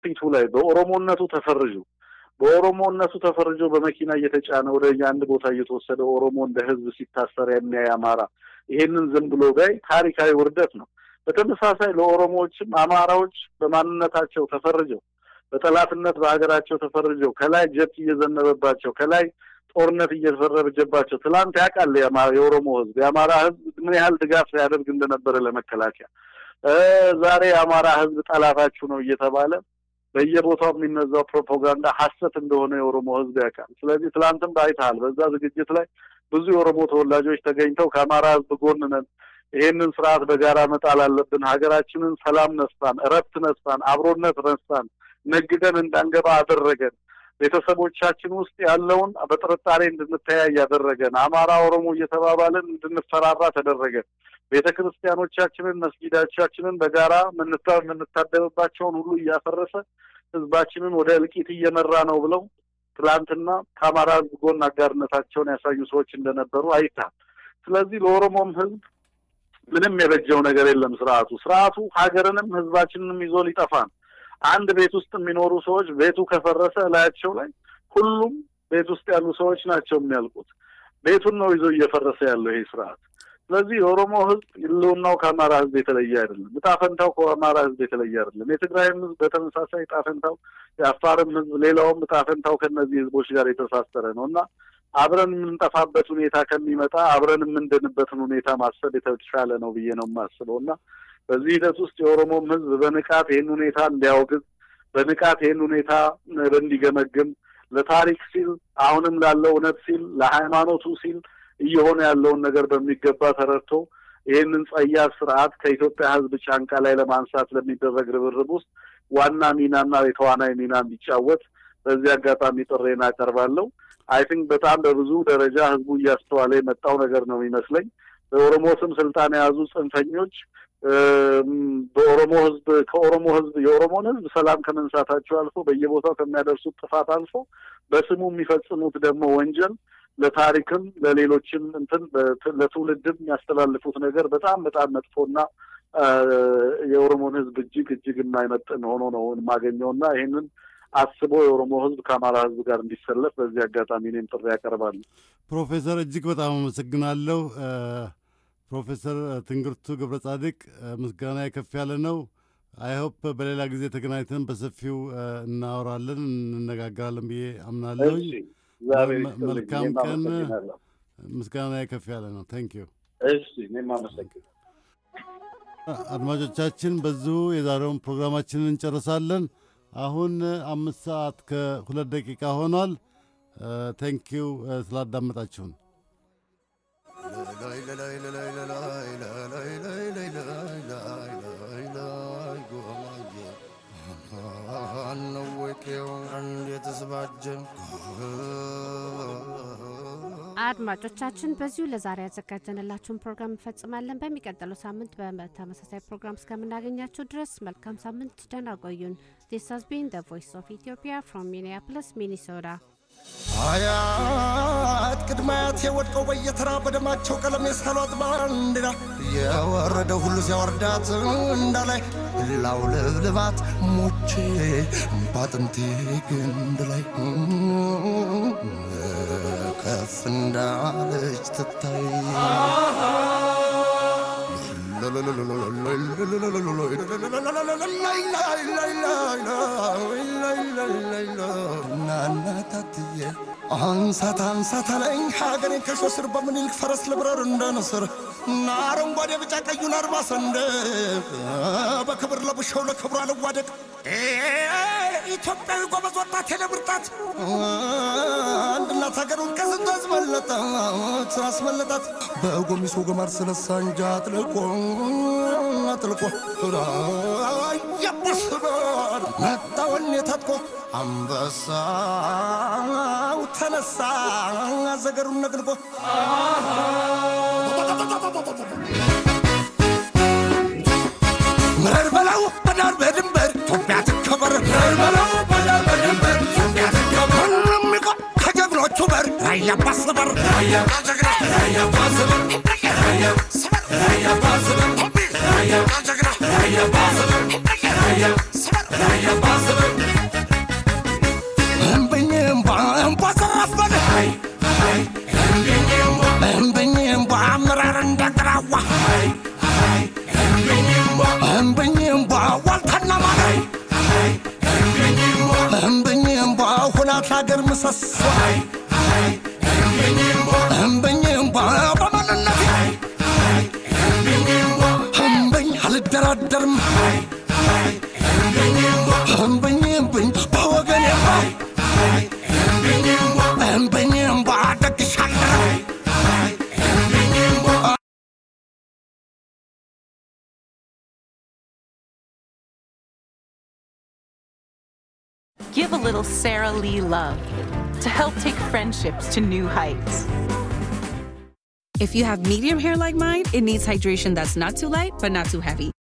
ፊቱ ላይ በኦሮሞነቱ ተፈርጆ በኦሮሞነቱ ተፈርጆ በመኪና እየተጫነ ወደ አንድ ቦታ እየተወሰደ ኦሮሞ እንደ ህዝብ ሲታሰር የሚያይ አማራ ይሄንን ዝም ብሎ ጋይ ታሪካዊ ውርደት ነው። በተመሳሳይ ለኦሮሞዎችም አማራዎች በማንነታቸው ተፈርጀው በጠላትነት በሀገራቸው ተፈርጀው ከላይ ጀት እየዘነበባቸው ከላይ ጦርነት እየተፈረጀባቸው ትላንት ያውቃል የኦሮሞ ህዝብ የአማራ ህዝብ ምን ያህል ድጋፍ ሲያደርግ እንደነበረ ለመከላከያ ዛሬ የአማራ ህዝብ ጠላታችሁ ነው እየተባለ በየቦታው የሚነዛው ፕሮፓጋንዳ ሀሰት እንደሆነ የኦሮሞ ህዝብ ያውቃል። ስለዚህ ትላንትም አይተሃል። በዛ ዝግጅት ላይ ብዙ የኦሮሞ ተወላጆች ተገኝተው ከአማራ ህዝብ ጎን ነን፣ ይሄንን ስርዓት በጋራ መጣል አለብን፣ ሀገራችንን ሰላም ነስታን፣ እረፍት ነስታን፣ አብሮነት ነስታን፣ ነግደን እንዳንገባ አደረገን፣ ቤተሰቦቻችን ውስጥ ያለውን በጥርጣሬ እንድንተያይ ያደረገን፣ አማራ ኦሮሞ እየተባባልን እንድንፈራራ ተደረገን። ቤተ ክርስቲያኖቻችንን መስጊዳቻችንን በጋራ የምንታደምባቸውን ሁሉ እያፈረሰ ህዝባችንን ወደ እልቂት እየመራ ነው ብለው ትላንትና ከአማራ ህዝብ ጎን አጋርነታቸውን ያሳዩ ሰዎች እንደነበሩ አይታል። ስለዚህ ለኦሮሞም ህዝብ ምንም የበጀው ነገር የለም። ስርዓቱ ስርዓቱ ሀገርንም ህዝባችንንም ይዞ ሊጠፋ ነው። አንድ ቤት ውስጥ የሚኖሩ ሰዎች ቤቱ ከፈረሰ እላያቸው ላይ ሁሉም ቤት ውስጥ ያሉ ሰዎች ናቸው የሚያልቁት። ቤቱን ነው ይዞ እየፈረሰ ያለው ይሄ ስርዓት። ስለዚህ የኦሮሞ ህዝብ ህልውናው ከአማራ ህዝብ የተለየ አይደለም። እጣ ፈንታው ከአማራ ህዝብ የተለየ አይደለም። የትግራይም ህዝብ በተመሳሳይ እጣ ፈንታው፣ የአፋርም ህዝብ ሌላውም እጣ ፈንታው ከእነዚህ ህዝቦች ጋር የተሳሰረ ነው እና አብረን የምንጠፋበት ሁኔታ ከሚመጣ አብረን የምንድንበትን ሁኔታ ማሰብ የተሻለ ነው ብዬ ነው የማስበው እና በዚህ ሂደት ውስጥ የኦሮሞም ህዝብ በንቃት ይህን ሁኔታ እንዲያወግዝ በንቃት ይህን ሁኔታ እንዲገመግም ለታሪክ ሲል አሁንም ላለው እውነት ሲል ለሃይማኖቱ ሲል እየሆነ ያለውን ነገር በሚገባ ተረድቶ ይህንን ጸያፍ ስርዓት ከኢትዮጵያ ህዝብ ጫንቃ ላይ ለማንሳት ለሚደረግ ርብርብ ውስጥ ዋና ሚናና የተዋናይ ሚና እንዲጫወት በዚህ አጋጣሚ ጥሬን አቀርባለሁ። አይ ቲንክ በጣም በብዙ ደረጃ ህዝቡ እያስተዋለ የመጣው ነገር ነው የሚመስለኝ። በኦሮሞ ስም ስልጣን የያዙ ጽንፈኞች በኦሮሞ ህዝብ ከኦሮሞ ህዝብ የኦሮሞን ህዝብ ሰላም ከመንሳታቸው አልፎ በየቦታው ከሚያደርሱት ጥፋት አልፎ በስሙ የሚፈጽሙት ደግሞ ወንጀል ለታሪክም ለሌሎችም እንትን ለትውልድም የሚያስተላልፉት ነገር በጣም በጣም መጥፎና የኦሮሞን ህዝብ እጅግ እጅግ የማይመጥን ሆኖ ነው የማገኘውና ይህንን አስቦ የኦሮሞ ህዝብ ከአማራ ህዝብ ጋር እንዲሰለፍ በዚህ አጋጣሚ እኔም ጥሪ ያቀርባለሁ። ፕሮፌሰር እጅግ በጣም አመሰግናለሁ። ፕሮፌሰር ትንግርቱ ገብረ ጻድቅ ምስጋና ከፍ ያለ ነው። አይሆፕ በሌላ ጊዜ ተገናኝተን በሰፊው እናወራለን፣ እንነጋገራለን ብዬ አምናለሁ። መልካም ቀን። ምስጋና ከፍ ያለ ነው። ታንክ ዩ። እሺ፣ እኔም አመሰግናለሁ። አድማጮቻችን በዚሁ የዛሬውን ፕሮግራማችንን እንጨርሳለን። አሁን አምስት ሰዓት ከሁለት ደቂቃ ሆኗል። ቴንኪው ስላዳመጣችሁን። አድማጮቻችን በዚሁ ለዛሬ ያዘጋጀንላችሁን ፕሮግራም እንፈጽማለን። በሚቀጥለው ሳምንት በተመሳሳይ ፕሮግራም እስከምናገኛችሁ ድረስ መልካም ሳምንት፣ ደህና ቆዩን። ዲስ ሃዝ ቢን ዘ ቮይስ ኦፍ ኢትዮጵያ ፍሮም ሚኒያፖሊስ ሚኒሶታ። አያት ቅድማያት የወድቀው በየተራ በደማቸው ቀለም የሳሏት ባንዲራ የወረደ ሁሉ ሲያወርዳት እንዳላይ ላውለብልባት ሞቼ ባጥንቴ ግንድ ላይ ከፍ እንዳለች ትታይ ናናታትዬ አንሳት አንሳት አለኝ ሀገሬን ከሾስር በምኒልክ ፈረስ ልብረር እንደ ንስር እና አረንጓዴ ቢጫ ቀዩን አርማ ሰንደቅ በክብር ለብሸው ለክብሯ ልዋደቅ ኢትዮጵያዊ ጎበዝ ወጣት የለብርጣት አንድናት ሀገሩን ከስንቱ አስመለጣት አስመለጣት በጎሚሶ ገማር ስለሳ እንጃ አጥልቆ አጥልቆ የቡስበር መጣ ወኔ ታጥቆ አንበሳው ተነሳ ዘገሩን ነቅንቆ ምረር በለው በዳር በድንበር ኢትዮጵያ ትከበር ምረር በለው በዳር በድንበር ኢትዮጵያ ትከበር የሚቆ ከጀግኖቹ በር ራያ ባስበር ራያ ጀግና ራያ ባስበር ራያ ስበር ራያ ባስበር ራያ ጀግና ራያ ባስበር ራያ ስበር ራያ ባስበር ናት ለአገር ምሰሶ እምበኝም በማንነት እምበኝ አልደራደርም እምበኝም ብኝ በወገኔ እምበኝም ባደግሻለሁ Give a little Sara Lee love to help take friendships to new heights. If you have medium hair like mine, it needs hydration that's not too light but not too heavy.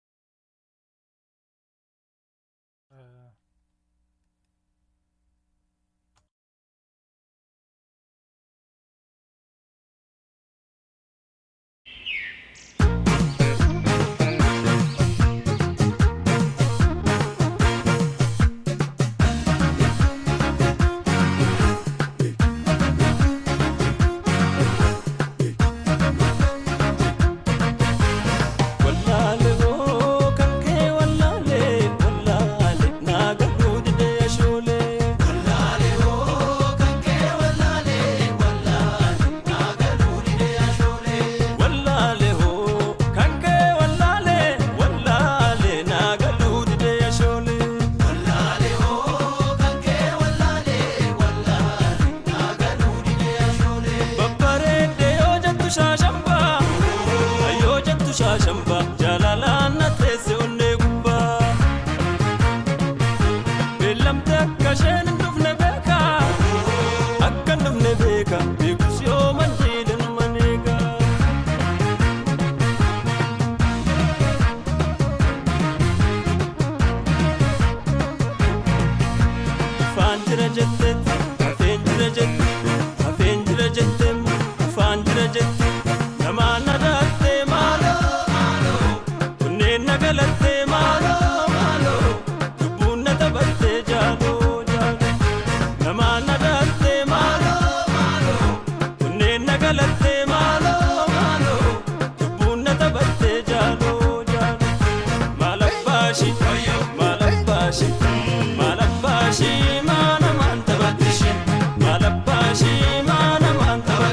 Malabashi, mana manta batishi. Malabashi, mana manta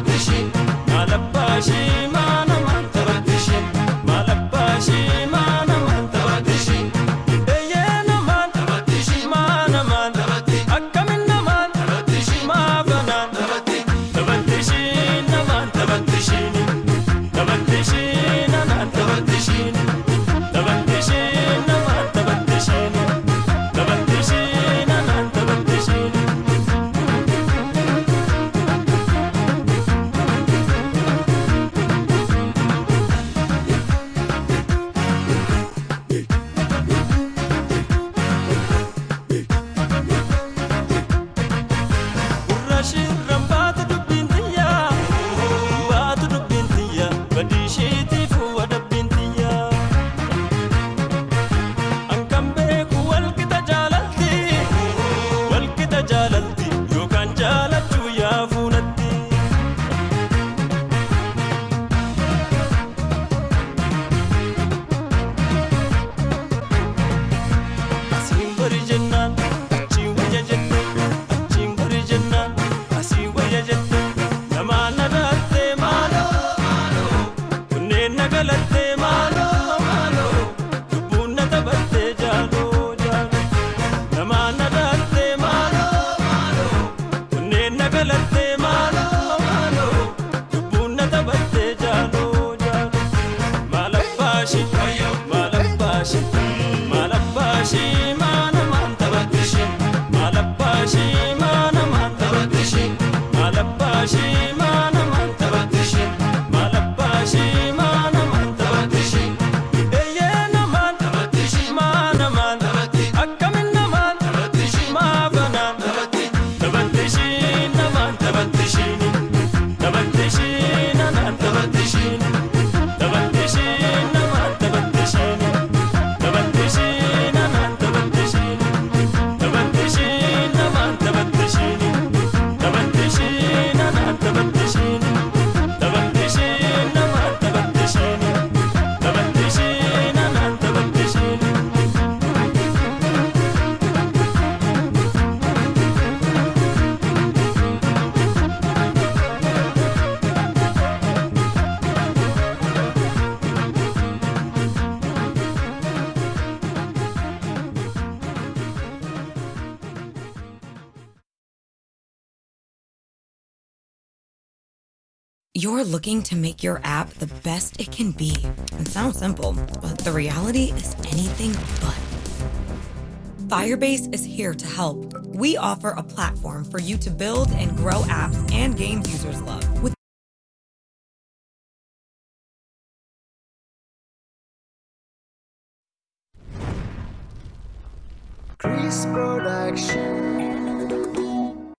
You're looking to make your app the best it can be. It sounds simple, but the reality is anything but. Firebase is here to help. We offer a platform for you to build and grow apps and games users love with Chris Production.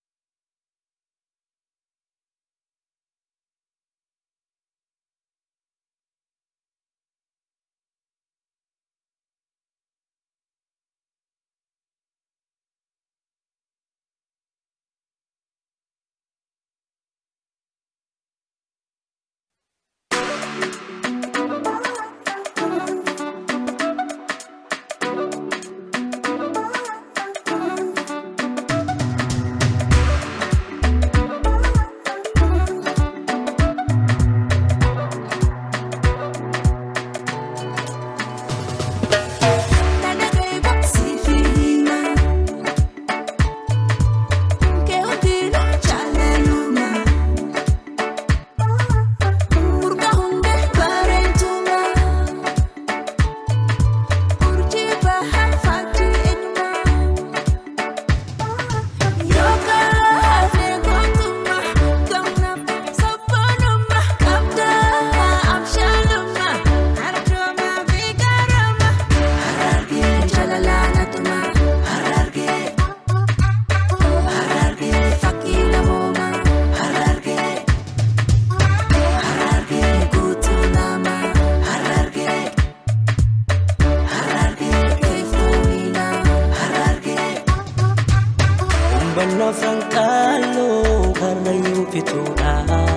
Hubannoo Franqaaloo Karrayyuu fituudha.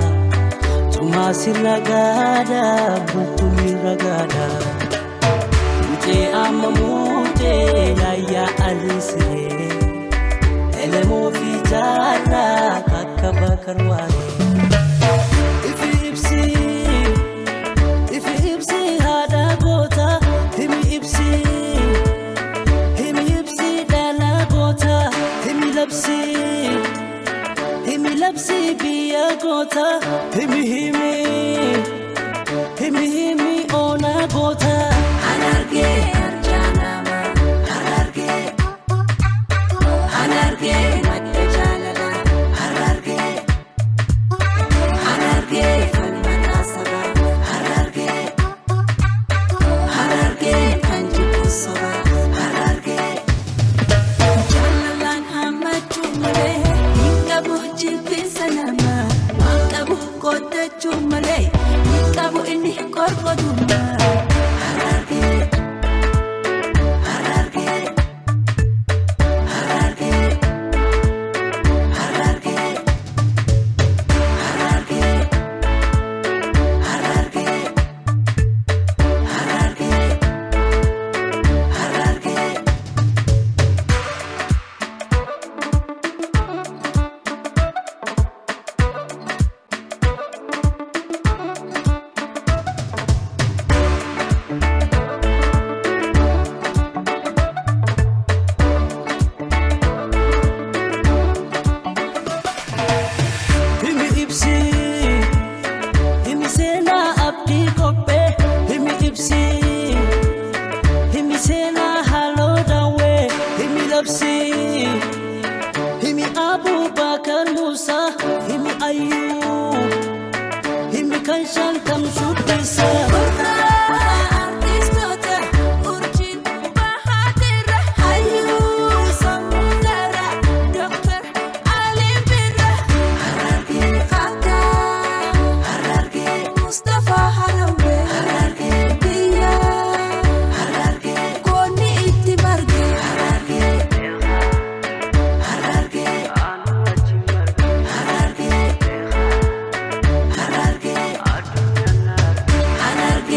Tumaasi ragaadha bultuun ragaadha. Mucee amma muutee yaayyaa alisiree. Elemoo fi jaarraa akka bakar waanee. Ifi ibsi ifi ibsi haadha goota himi ibsi. Himi ibsi dhala goota himi labsi himi labsi biyya goota himi himi himi himi oona goota. Anargee arjaanama anargee anargee madda jaalala anargee anargee falmata saba anargee anargee kan jibbu soba anargee. Jaalalaan hammachuu malee hin qabu jilbinsa namaa waan qabu qooddachuu malee hin qabu inni qorqotummaa. Harargee Harargee Harargee Harargee Harargee Harargee Harargee Harargee Himi ibsi himi seenaa abdii kophee himi ibsi himi seenaa haaloo daawwee himi labsi himi abubakar musaa himi ayyuu himi kan shantam shubbisa. Artistoota urjiin bahaatira hayyuu sammuudara Dr. Aliin Birra Harargee Fataa Harargee Mustapha Harawee Harargee Biyya Harargee Koonni itti marge Harargee Harargee Harargee Harargee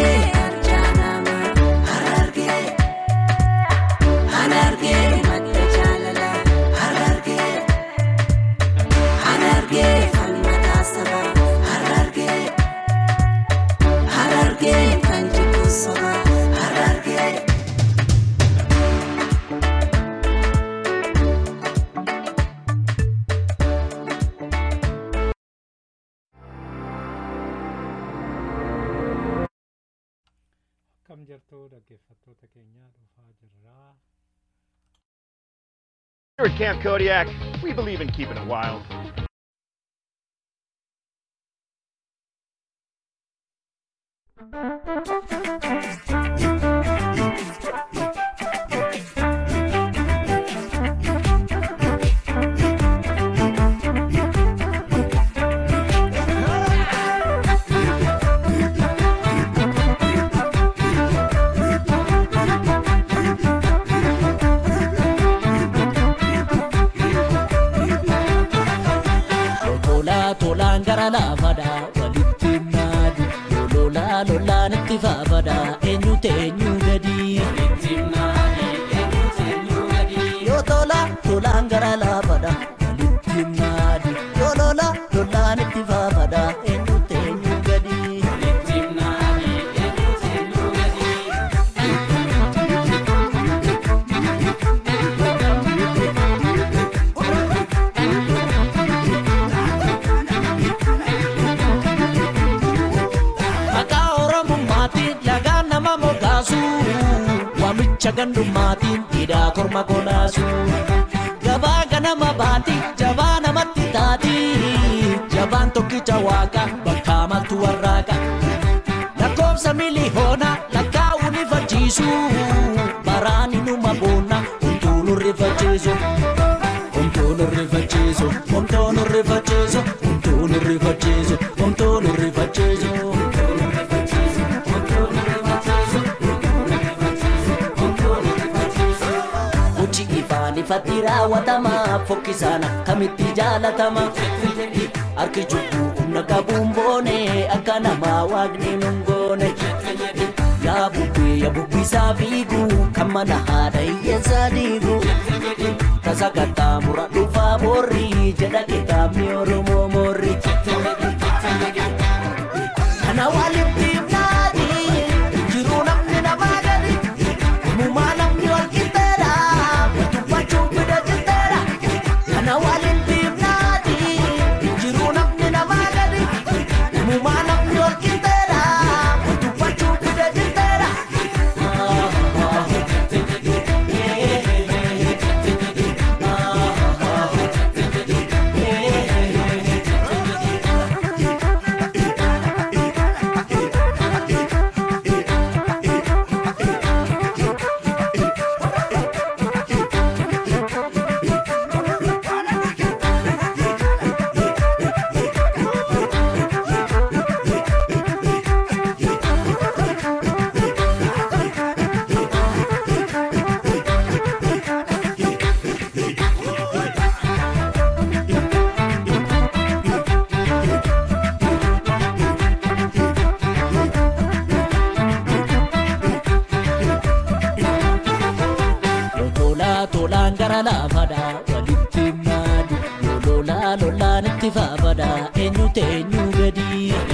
akkam jirtu dhaggeeffattoota keenya dhufaa jirraa. Here at Camp Kodiak, we believe in keeping it wild. Tolaa tolaan gara laafadha walitti naadu lolaa lolaan itti faafadha eenyu teenyu gadi. Yoo tolaa tolaan gara laafadha walitti naadu yoo lolaa lolaan itti faafadha eenyu teenyu gadi. Maqaa Oromummaatiin lagaan nama mogaasu waamicha gandummaatiin hidhaa korma kolaasu. Gabaa ganama baati jabaa namatti taati jabaan tokkicha waaqa bakka maltu warraaqa. Lakkoobsa miliyoona lakkaa'uun ifachiisu baraan inuma boonna homtuu nurrifachiisu. Homtuu nurrifachiisu homtuu nurrifachiisu homtuu nurrifachiisu homtuu nurrifachiisu. Uchi ifaan ifatti raawwatama fokkisaan akkamitti jaalatama. Harki cubbuu humna qabuun boone akka namaa waaqni nun goone. Yaa bubbee yaa bubbisaa fiigu kan mana haadha hiyyeessaa diigu. Tasa qaxxaamura dhufaa boorri jedha kitaabni Oromoo moorri. Kana walitti himnaati jiruu namni namaa gadi. Mumaa namni wal qixxeedha tuffachuun fida jitteedha. Kana walitti himnaati jiruu namni namaa gadi. Mumaa namni wal qixxeedha tuffachuun fida jitteedha. Yoo tolaa tolaan gara laafadha walitti naadu yoo lolaa lolaan itti faafadha eenyu teenyu gadi.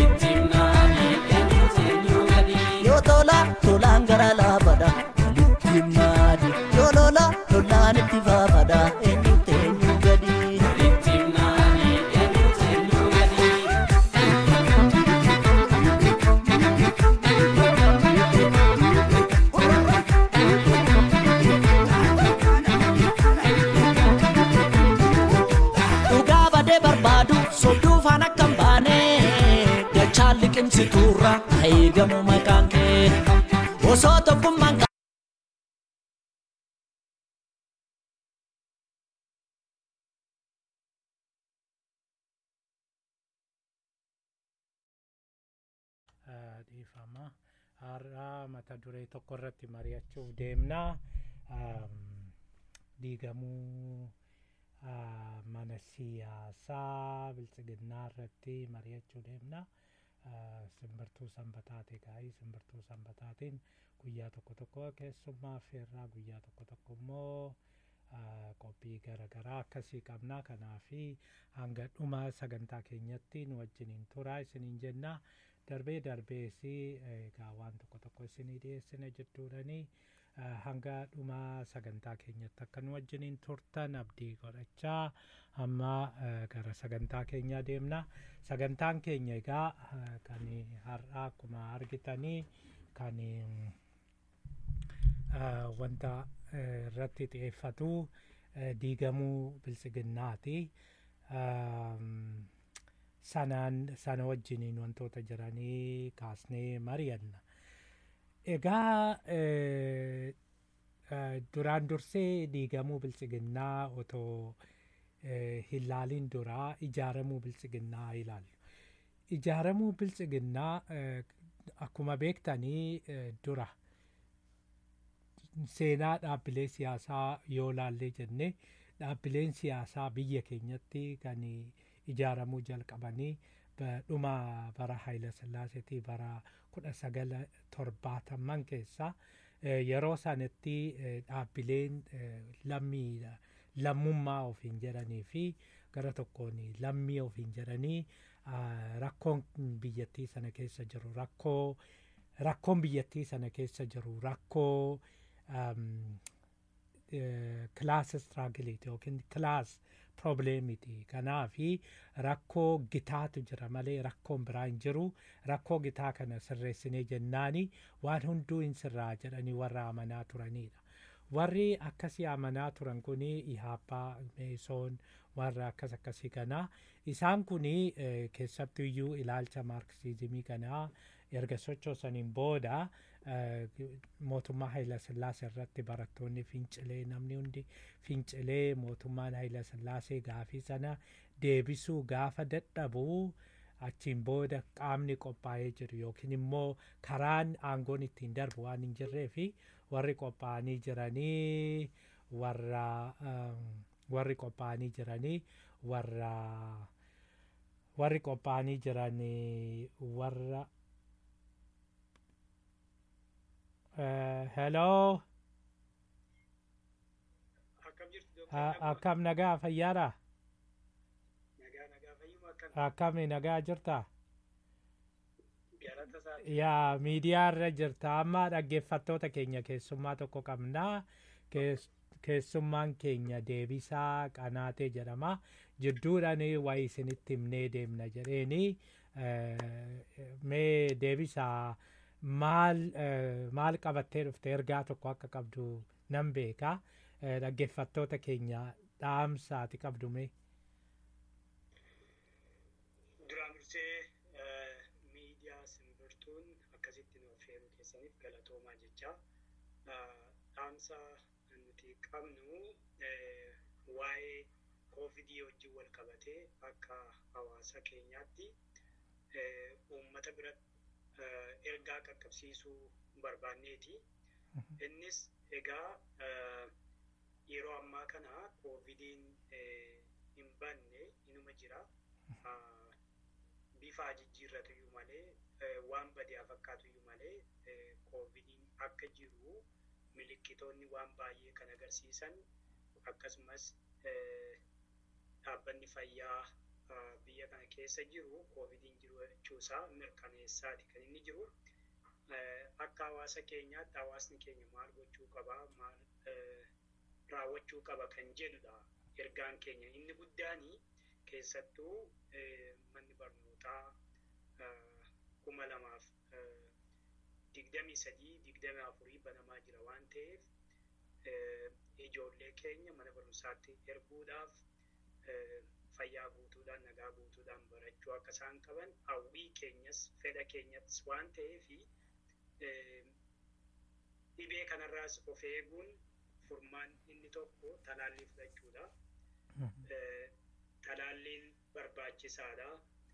Yoo tolaa tolaan gara laafadha walitti naadu yoo lolaa lolaan itti faafadha eenyu teenyu gadi. Dhugaa badee barbaadu sodduu faana kan baane dachaan liqimsituurra eegamu maqaan kee osoo tokkummaan qa- Ah, dhiifama har'aa mata duree tokko irratti mari'achuuf deemnaa Am, diigamuu ah, mana siyaasaa biltsiginnaa irratti mari'achuu deemna Ah, simbirtuu sanbataati gaa'ii simbirtuu sanbataatiin guyyaa tokko tokko keessummaa affeerraa guyyaa tokko tokko immoo ah, qophii garaagaraa akkasii qabna kanaafi hanga dhuma sagantaa keenyatti nu wajjiniin turaa isiniin jenna darbee darbeesi egaa waan tokko tokko isinii dhiyeessina jedhuudhanii eh, hanga dhuma sagantaa keenyatti akka nu wajjiniin turtan abdii godhachaa amma eh, gara sagantaa keenyaa deemna sagantaan keenya egaa eh, kan har'aa akkuma argitanii kan mm, wanta irratti xiyyeeffatu diigamuu biltsiginnaati. Sanaan sana wajjiniin wantoota jiranii kaasnee mari'anna. Egaa duraan dursee diigamuu biltsiginnaa otoo hin laaliin duraa ijaaramuu biltsiginnaa ilaallu. Ijaaramuu biltsiginnaa akkuma beektanii dura seenaa dhaabbilee siyaasaa yoo laallee jenne dhaabbileen siyaasaa biyya keenyatti kan ijaaramuu jalqabanii dhuma bara Haayila Sillaaseetii bara kudha sagala torbaataman keessa yeroo sanatti dhaabbileen lammiidha lammummaa ofiin jedhanii fi gara tokkoon lammii ofiin jedhanii rakkoon biyyattii sana keessa jiru rakkoo rakkoon biyyattii sana keessa jiru rakkoo kilaas istraagiliiti yookiin kilaas probleemiti kanaafi rakkoo gitaatu jira malee rakkoon biraa hin jiru rakkoo gitaa kana sirreessinee jennaani waan hunduu hin sirraa jedhanii warra amanaa turanidha. warri akkasii amanaa turan kun ihaappaa meesoon warra akkas akkasii kanaa isaan kun keessattuu iyyuu ilaalcha maarksiizimii kanaa erga sochoosaniin booda mootummaa Haayila Sillaasee irratti barattoonni fincilee namni hundi fincilee mootummaan Haayila Sillaasee gaafii sana deebisuu gaafa dadhabuu achiin booda qaamni qophaa'ee jiru yookiin immoo karaan aangoon ittiin darbu waan hin jirree fi warri qophaa'anii jiranii warra warri qophaa'anii jiranii warra warri qophaa'anii jiranii warra hello akkam nagaa fayyaadha akkamni nagaa jirta yaa miidiyaa irra jirta amma dhaggeeffattoota keenya keessummaa tokko qabnaa keessummaan keenya deebisaa qanaatee jedhama jidduudhaan wayi isinitti himnee deemna jedheeni mee deebisaa maal maal qabattee dhufte ergaa tokko akka qabdu nan beeka dhaggeeffattoota keenya dhaamsaati qabdu mee duraan dursee miidiyaa simbirtuun akkasitti nuuf heeruu keessaniif galatoomaa jecha dhaamsa nuti qabnu waa'ee koovidii wajjin wal qabatee akka hawaasa keenyaatti uummata biratti ergaa qaqqabsiisuu barbaanneeti. Innis egaa yeroo ammaa kana koovidiin hin banne inuma jira. bifa jijjiirratu iyyuu malee waan badiyaa fakkaatu iyyuu malee koovidiin akka jiru milikkitoonni waan baay'ee kan agarsiisan akkasumas dhaabbanni fayyaa biyya kana keessa jiru koovidiin jiru jechuusaa mirkaneessaati kan inni jiru. Akka hawaasa keenyaatti hawaasni keenya maal gochuu qaba maal raawwachuu qaba kan jedhudha ergaan keenya inni guddaanii keessattuu manni barnootaa kuma lamaaf digdamii sadii digdamii afurii banamaa jira waan ta'eef ijoollee keenya mana barumsaatti erguudhaaf fayyaa guutuudhaan nagaa guutuudhaan barachuu akka isaan qaban hawwii keenyas fedha keenyas waan ta'eef dhibee kanarraas of eeguun furmaan inni tokko talaallii fudhachuudha. talaalliin barbaachisaadha.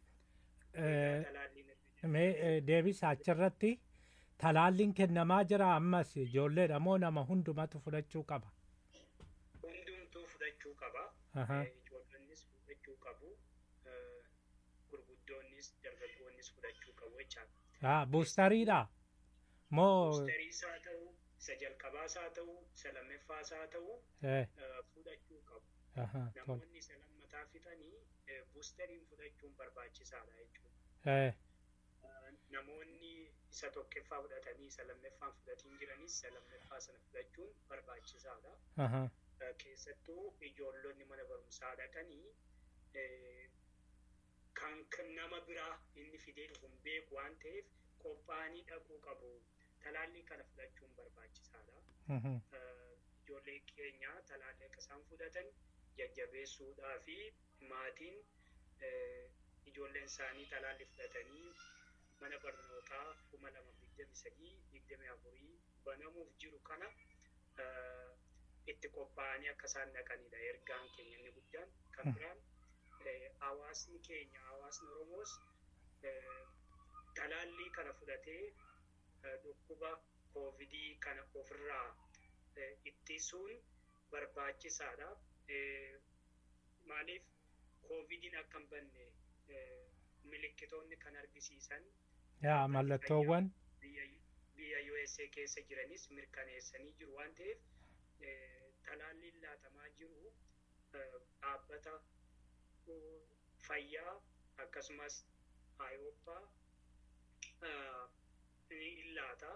Mee deebisa achirratti talaalliin kennamaa jira ammas ijoolleedha moo nama hundumatu fudhachuu qaba? Hundumtuu fudhachuu qaba. Ijoollennis fudhachuu qabu. Gurguddoonnis dargaggoonnis fudhachuu qabu jechaadha. Buustariidha? Moo? Buustariis haa ta'u, isa jalqabaas haa ta'u, isa lammaffaas haa ta'u fudhachuu qabu. Namoonni isa lammataa fixanii buustariin fudhachuun barbaachisaadha jechuudha. Namoonni isa tokkoffaa fudhatanii isa lammaffaan fudhatiin jiranis isa lammaffaa sana fudhachuun barbaachisaadha. Keessattuu ijoollonni mana barumsaa dhaqanii kan nama biraa inni fidee dhufu beeku waan ta'eef qophaa'anii dhaquu qabu. Talaallii kana fudhachuun barbaachisaadha. ijoollee keenya talaallii akka isaan fudhatan jajjabeessuudhaa fi maatiin ijoolleen isaanii talaallii fudhatanii mana barnootaa kuma lama digdami sadii digdami afurii banamuuf jiru kana itti qophaa'anii akka isaan dhaqanidha ergaan keenya inni guddaan kan biraan hawaasni keenya hawaasni oromoos talaallii kana fudhatee dhukkuba koovidii kana ofirraa ittisuun barbaachisaadha. Maaliif koovidiin akka hin banne milikkitoonni kan argisiisan yaa mallattoowwan biyya USA keessa jiranis mirkaneessanii jiru waan ta'eef talaalliin laatamaa jiru dhaabbata fayyaa akkasumas ayooppaa ni laata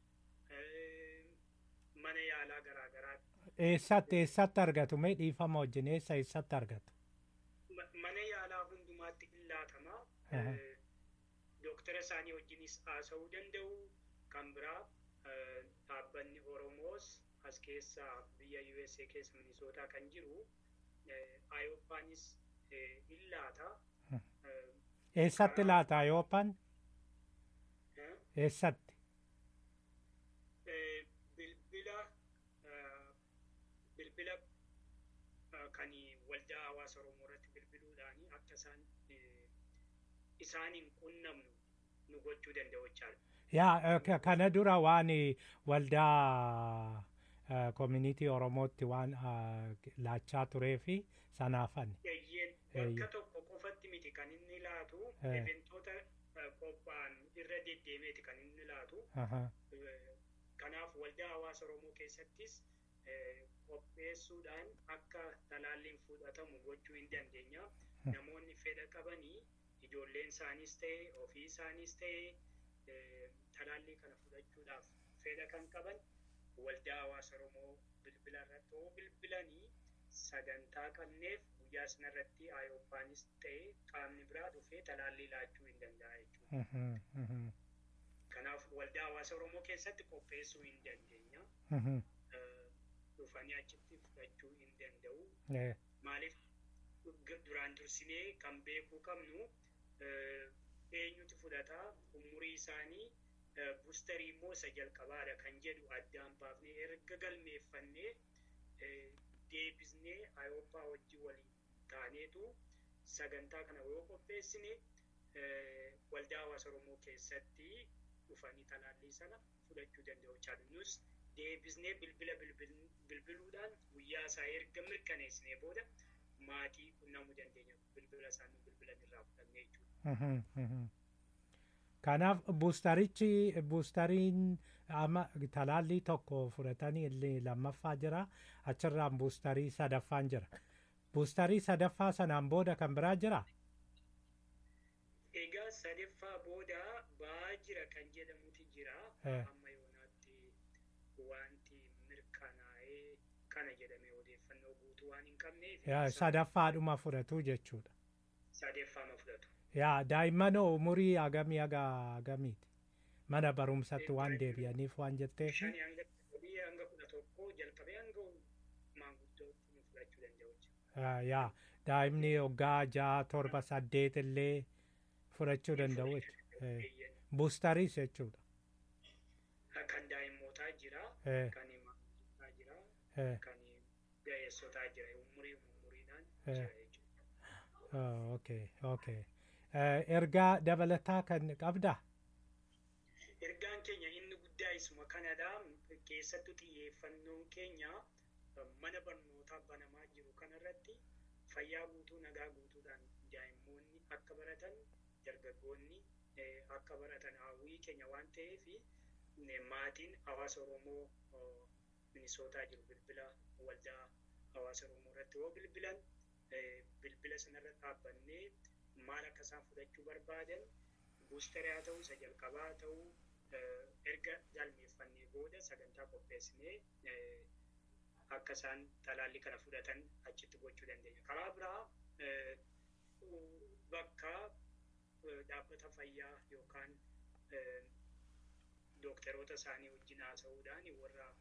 mana yaalaa garaagaraa eessatti eessatti argatu mee dhiifama wajjin eessa eessatti argatu mana yaalaa hundumaatti in laatama dooktara isaanii wajjinis haasa'uu danda'u kan biraa dhaabbanni oromoos as keessa biyya USA keessa minisootaa kan jiru ayooppaanis in laata eessatti laata ayooppaan eessatti bilbila bilbila kan waldaa hawaasa oromoo irratti bilbiluudhaan akka isaan isaaniin qunnamnu nu gochuu danda'u jechaadha. yaa kana dura waan waldaa community oromootti waan laachaa turee fi sanaafan bakka tokko qofatti miti kan inni laatu eventoota qophaa'an irra deddeemeeti kan inni laatu kanaaf waldaa hawaasa oromoo keessattis qopheessuudhaan akka talaalliin fudhatamu gochuu hin dandeenya namoonni fedha qabanii ijoolleen isaaniis ta'e ofii isaaniis ta'e talaallii kana fudhachuudhaaf fedha kan qaban waldaa hawaasa oromoo bilbila irratti oo bilbilanii sagantaa qabneef guyyaa sanarratti ayooppaanis ta'e qaamni biraa dhufee talaallii laachuu hin danda'a jechuudha. Kanaaf waldaa hawaasa oromoo keessatti qopheessuu hin dandeenya. Dhufanii achitti fudhachuu hin danda'u. Maaliif duraan dursinee kan beekuu qabnu eenyutu fudhataa umurii isaanii buustarii immoo isa jalqabaadha kan jedhu addaan baafnee erga galmeeffannee deebisnee ayooppaa wajjin waliin taaneetu sagantaa kana yoo qopheessine waldaa hawaasa oromoo keessatti dhufanii talaallii sana fudhachuu danda'u jechaadha. Nus deebisnee bilbila bilbiluudhaan guyyaa isaa erga mirkaneessinee booda maatii qunnamuu dandeenya bilbila isaanii bilbilan irraa fudhannee jechuudha. Kanaaf buustarichi buustariin amma talaallii tokko fudhatanii illee lammaffaa jira achirraan buustarii sadaffaan jira. Buustarii sadaffaa sanaan booda kan biraa jira. Egaa sadaffaa booda ba'aa jira kan jedhamutu jira. Amma yoonaatti wanti mirkanaa'ee kana jedhamee odeeffannoo guutuu waan hin qabneef. Sadaffaadhuma fudhatu jechuudha. Sadaffaama fudhatu. yaa daa'imman umurii hagamii haga hagamiiti mana barumsatti waan deebi'aniif waan jetteef Shanii hanga sadii hanga kudha tokko jalqabee hanga maanguddootti nu fudhachuu danda'u yaa daa'imni waggaa ja'a torba saddeet illee fudhachuu danda'u buustariis jechuudha. Kan daa'immootaa jira, kan maanguddotaa jira, kan ga'eessotaa jira, umurii umuriidhaan jira jechuudha. Okay, okay. ergaa dabalataa kan qabdaa? Ergaan keenya inni guddaa isuma kanadha. Keessattuu xiyyeeffannoon keenya mana barnootaa banamaa jiru kanarratti fayyaa guutuu nagaa guutuudhaan daa'immoonni akka baratan dargaggoonni akka baratan hawwii keenya waan ta'eef maatiin hawaasa Oromoo minisootaa jiru bilbila waldaa hawaasa Oromoo irratti yoo bilbilan bilbila sanarra dhaabbannee maal akka isaan fudhachuu barbaadan buustarii haa ta'u isa jalqabaa haa ta'u erga galmeeffannee booda sagantaa qopheessinee akka isaan talaallii kana fudhatan achitti gochuu dandeenya. Karaa biraa bakka dhaabbata fayyaa yookaan dookteroota isaanii wajjin haasa'uudhaan warra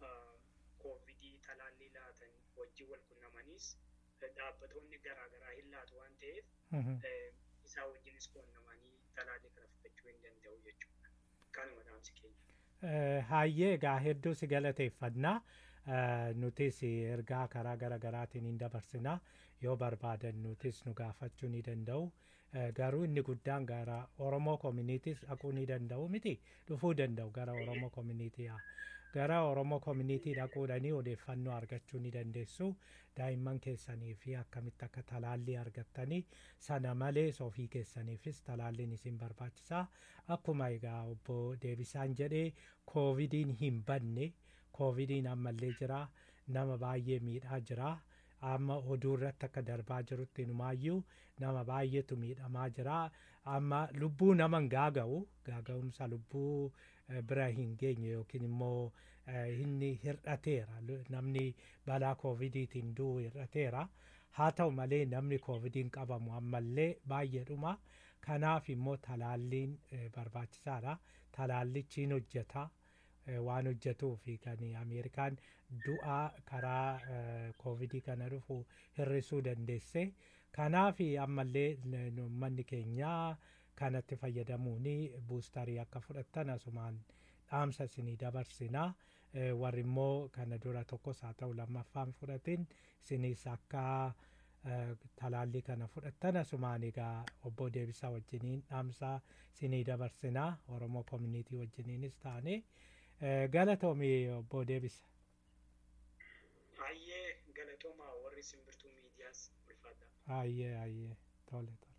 koovidii talaallii laatan wajjin wal qunnamaniis dhaabbatoonni garaagaraa hin laatu waan ta'eef isaa wajjinis qunnamanii talaallii kana fudhachuu hin danda'u jechuudha. Kanuma dhaamsi keenya. Hayyee egaa hedduu si galateeffannaa. nutis ergaa karaa gara garaatiin hin dabarsina yoo barbaadan nutis nu gaafachuu ni danda'u garuu inni guddaan gara oromoo koominiitiis dhaquu ni danda'u miti dhufuu danda'u gara oromoo koominiitii gara oromoo koominiitii dhaquudhanii odeeffannoo argachuu ni dandeessu daa'imman keessanii fi akkamitti akka talaallii argattanii sana malees ofii keessaniifis talaalliin isin barbaachisaa akkuma egaa obbo Deebisaan jedhee koovidiin hin banne koovidiin ammallee jira nama baay'ee miidhaa jira amma oduu irratti akka darbaa jirutti numaayyuu nama baay'eetu miidhamaa jira amma lubbuu nama hin gaaga'u gaaga'umsa lubbuu bira hin geenye yookiin immoo inni hir'ateera namni balaa koovidiitiin du'u hir'ateera haa ta'u malee namni koovidiin qabamu ammallee baay'eedhuma kanaaf immoo talaalliin barbaachisaadha talaallichiin hojjeta waan hojjetuu fi kan ameerikaan du'aa karaa koovidii kana dhufu hir'isuu dandeesse kanaaf ammallee uummanni keenya kanatti fayyadamuun buustarii akka fudhattan asumaan dhaamsa isinii dabarsinaa warri immoo kana dura tokkos haa ta'u lammaffaan fudhatin isinis akka talaallii kana fudhattan asumaan egaa obbo Deebisaa wajjiniin dhaamsa isinii dabarsinaa Oromoo koominiitii wajjiniinis taane galatoomii obbo Deebisa. Hayyee galatoomaa warri simbirtuu miidiyaas ulfaadha. Hayyee hayyee tole tole.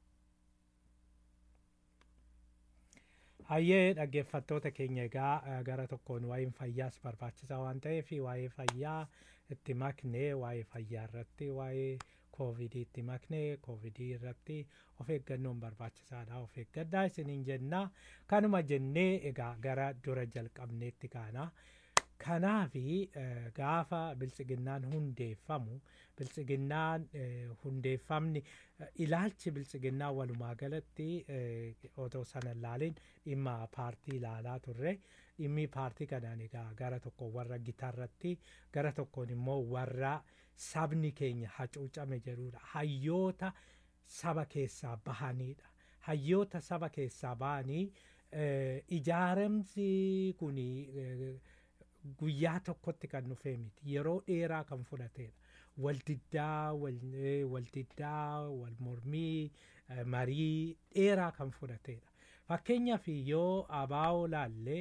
Hayyee dhaggeeffattoota keenya egaa gara tokkoon waa'een fayyaas barbaachisaa waan ta'eef waa'ee fayyaa itti maknee waa'ee fayyaa irratti waa'ee koovidii itti maknee koovidii irratti of eeggannoon barbaachisaadha of eeggaddaa isiniin jennaa kanuma jennee egaa gara dura jalqabneetti kaana. Kanaafi gaafa biltsiginnaan hundeeffamu biltsiginnaan hundeeffamni ilaalchi biltsiginnaa walumaa galatti otoo sana ilaalin dhimma paartii ilaalaa turre dhimmi paartii kanaan egaa gara tokko warra gitaarratti gara tokkoon immoo warra sabni keenya hacuucame jedhudha hayyoota saba keessaa bahanidha hayyoota saba keessaa bahanii ijaaramsi kuni guyyaa tokkotti kan dhufee miti yeroo dheeraa kan fudhatedha waldiddaa waldiddaa wal mormii marii dheeraa kan fudhatedha fakkeenyaaf yoo abaa'oo laallee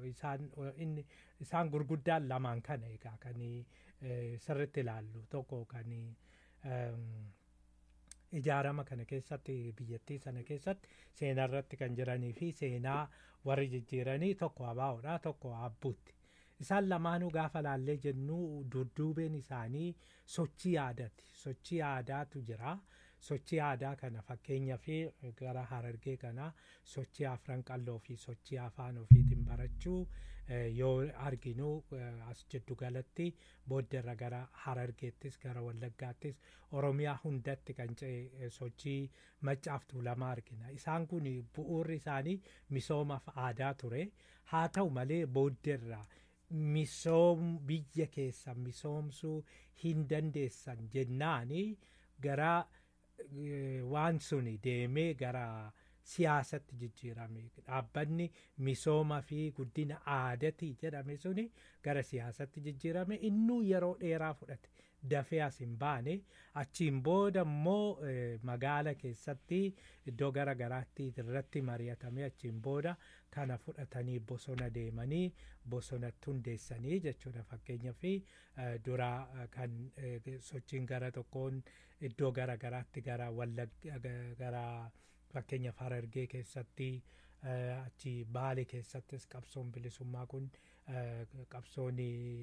isaan gurguddaan lamaan kana egaa kan sirritti ilaallu tokko kan ijaarama kana keessatti biyyattii sana keessatti seenaa irratti kan jiranii fi seenaa warri jijjiiranii tokko abaa'oodha tokko abbuutti isaan lamaanuu gaafa laallee jennu dudduubeen isaanii sochii aadaati sochii aadaatu jira sochii aadaa kana fakkeenyaa fi gara harargee kana sochii afran qalloo fi sochii afaan ofiitiin barachuu yoo arginu as jiddu galatti booddarra gara harargeettis gara wallaggaattis oromiyaa hundatti kan ce'e sochii maccaaf tuulamaa argina isaan kun bu'uurri isaanii misoomaaf aadaa ture haa ta'u malee booddarra misoom biyya keessan misoomsuu hin dandeessan jennaani gara waan suni deemee gara siyaasatti jijjiirame dhaabbanni misooma fi guddina aadaati jedhame suni gara siyaasatti jijjiirame innuu yeroo dheeraa fudhate dafee as hin baane achiin booda immoo magaala keessatti iddoo gara garaatti irratti mari'atame achiin booda kana fudhatanii bosona deemanii bosonatti hundeessanii jechuudha fakkeenyaa fi dura kan sochiin gara tokkoon iddoo gara garaatti gara wallagga gara fakkeenyaaf harargee keessatti achi baale keessattis qabsoon bilisummaa kun qabsoon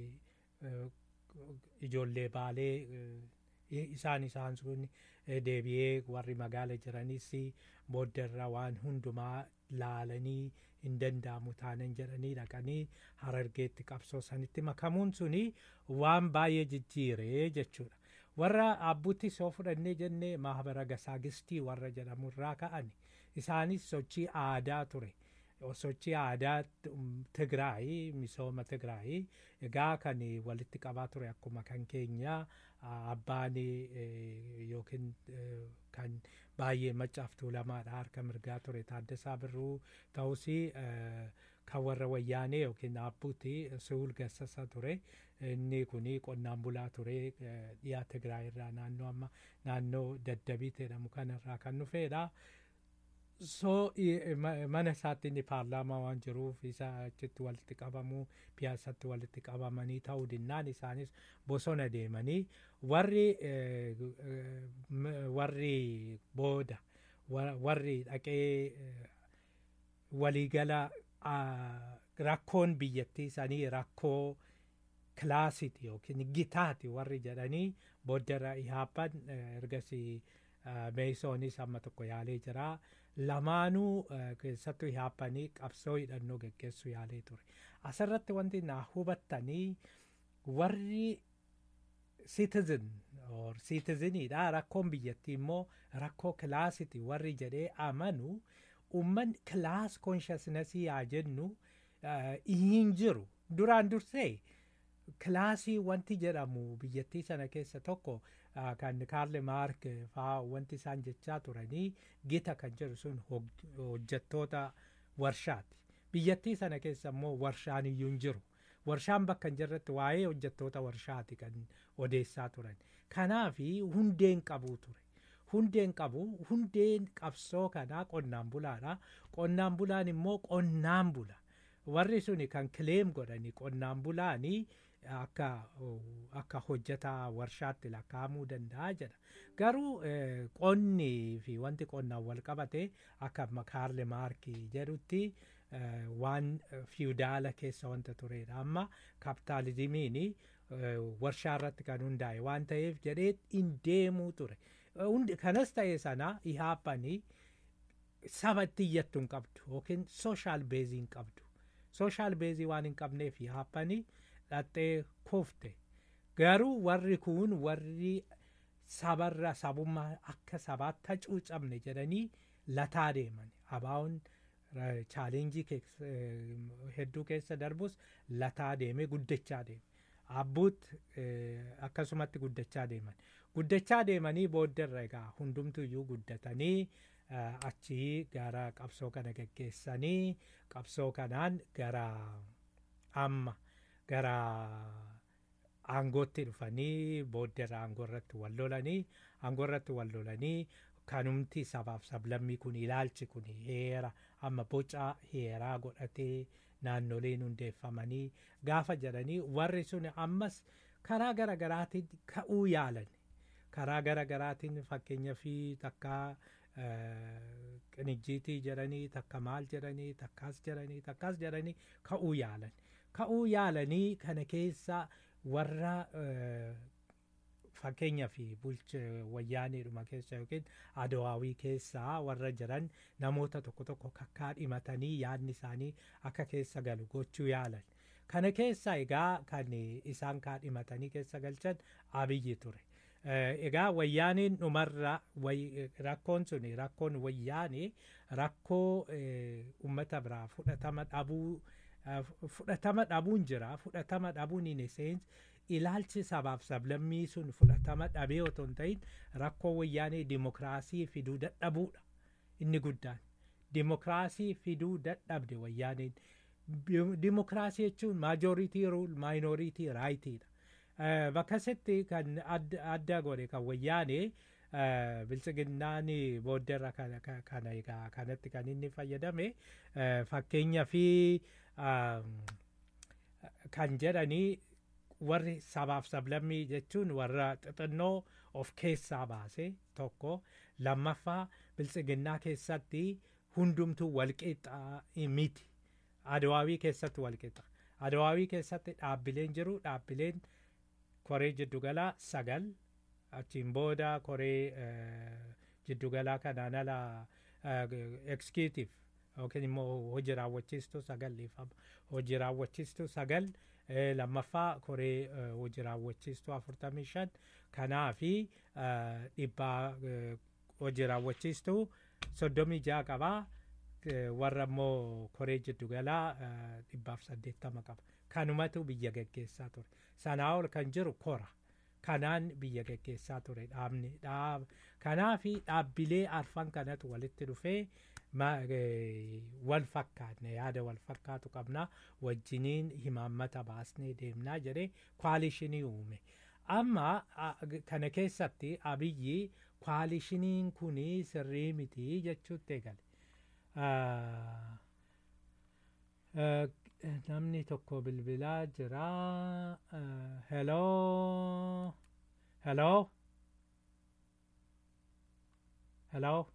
ijoollee baalee isaan isaan sun deebi'ee warri magaala jiranis booddarra waan hundumaa laalanii hin danda'amu taanan jedhanii dhaqanii harargeetti qabsoo sanitti makamuun suni waan baay'ee jijjiire jechuudha. warra abbuutti soo fudhannee jennee mahabara gasaagistii warra jedhamu irraa ka'ani isaanis sochii aadaa ture sochii aadaa Tigraay misooma Tigraay egaa kan walitti qabaa ture akkuma kan keenya abbaan yookiin kan baay'ee maccaaf tuulamaadha harka mirgaa ture Taaddasaa Birruu ta'us kan warra wayyaanee yookiin abbuuti Suul Gassasa ture inni kun qonnaan bulaa ture dhiyaa Tigraay irraa naannoo amma naannoo daddabii jedhamu kanarraa kan dhufeedha. so mana isaatti inni paarlaamaa waan jiruuf isa achitti walitti qabamuu piyaasatti walitti qabamanii ta'uu dinnaan isaanis bosona deemanii warri warri booda warri dhaqee waliigala rakkoon biyyattii isaanii rakkoo kilaasiti yookiin gitaati warri jedhanii booddara ihaappan ergasii meesoonis amma tokko yaalee jira lamaanuu keessattuu ihaappanii qabsoo hidhannoo geggeessuu yaalee ture asirratti wanti na hubattanii warri citizen or citizeniidha rakkoon biyyattii immoo rakkoo kilaasiti warri jedhee amanu umman kilaas konshaasnesii yaa jennu hin jiru duraan dursee kilaasii wanti jedhamu biyyattii sana keessa tokko kan kaarle maark faa wanti isaan jechaa turanii gita kan jedhu sun hojjettoota warshaati biyyattii sana keessa immoo warshaan iyyuu hin jiru warshaan bakka hin jirretti waa'ee hojjettoota warshaati kan odeessaa turan kanaafi hundeen qabuu ture hundeen qabu hundeen qabsoo kanaa qonnaan bulaadha qonnaan bulaan immoo qonnaan bula warri suni kan kileem godhanii qonnaan bulaanii akka akka hojjetaa warshaatti lakkaa'amuu danda'a jedha garuu qonni fi wanti qonnaan wal qabate akka kaarle maarkii jedhutti waan fiudaala keessa wanta turedha amma kapitaalizimiin warshaa irratti kan hundaa'e waan ta'eef jedhee hin deemuu ture kanas ta'e sana ihaappanii saba itti iyyattu hin qabdu yookiin sooshaal beezii hin qabdu sooshaal beezii waan hin qabneef ihaappanii dhaxxee kufte garuu warri kun warri sabarra sabummaa akka sabaatti hacuucamne jedhanii lataa deeman abaa'uun chaalenjii hedduu keessa darbus lataa deeme guddachaa deeme abbuut akkasumatti guddachaa deeman guddachaa deemanii booddarra egaa hundumtu iyyuu guddatanii achii gara qabsoo kana geggeessanii qabsoo kanaan gara amma gara aangootti dhufanii booddara aangoo irratti wal lolanii aangoo irratti wal lolanii kanumti sabaaf sablammii kun ilaalchi kun heera amma boca heeraa godhatee naannoleen hundeeffamanii gaafa jedhanii warri sun ammas karaa gara garaatiin ka'uu yaalan karaa gara garaatiin fakkeenya fi takka qinijjiitii jedhanii takka maal jedhanii takkaas jedhanii takkaas jedhanii ka'uu yaalan ka'uu yaalanii kana keessa warra fakkeenya fi bulcha wayyaaneedhuma keessa yookiin adawaawii keessaa warra jiran namoota tokko tokko kakkaa dhimatanii yaadni isaanii akka keessa galu gochuu yaalan kana keessa egaa kan isaan kaa dhimatanii keessa galchan abiyyi ture egaa wayyaaniin dhumarra rakkoon sun rakkoon wayyaanee rakkoo ummata biraa fudhatama dhabuu fudhatama dhabuun jira fudhatama dhabuun in essence ilaalchi sabaaf sablammii sun fudhatama dhabee otoo hin ta'in rakkoo wayyaanee dimokiraasii fiduu dadhabuudha inni guddaan dimokiraasii fiduu dadhabde wayyaaneen dimokiraasii jechuun maajooritii ruul maayinooritii raayitiidha bakkasitti kan adda godhe kan wayyaanee bilchiginnaan booddarra kana egaa kanatti kan inni fayyadame fakkeenya fi kan jedhanii warri sabaaf sablammii jechuun warra xixinnoo of keessaa baase tokko lammaffaa bilchiginnaa keessatti hundumtuu walqixa miti adawaawii keessatti walqixa adawaawii keessatti dhaabbileen jiru dhaabbileen koree jiddugalaa sagal achiin booda koree jiddugalaa kanaan ala executive yookiin immoo hojii raawwachiistuu sagal dhiifama hojii raawwachiistuu sagal lammaffaa koree hojii raawwachiistuu afurtamii shan kanaa fi dhibbaa hojii raawwachiistuu soddomii ja'a qabaa warra immoo koree jiddu galaa dhibbaaf saddeettama qaba. Kanumatu biyya geggeessaa ture. Sanaa ol kan jiru kora. Kanaan biyya geggeessaa ture dhaabni. Kanaafi dhaabbilee arfan kanatu walitti dhufee wal fakkaatne yaada wal fakkaatu qabna wajjiniin himaammata baasnee deemnaa jedhee kwaalishinii uume. Amma kana keessatti abiyyi kwaalishiniin kuni sirrii miti jechuutti eegale. namni tokko bilbilaa jira. Hello. Hello. Hello.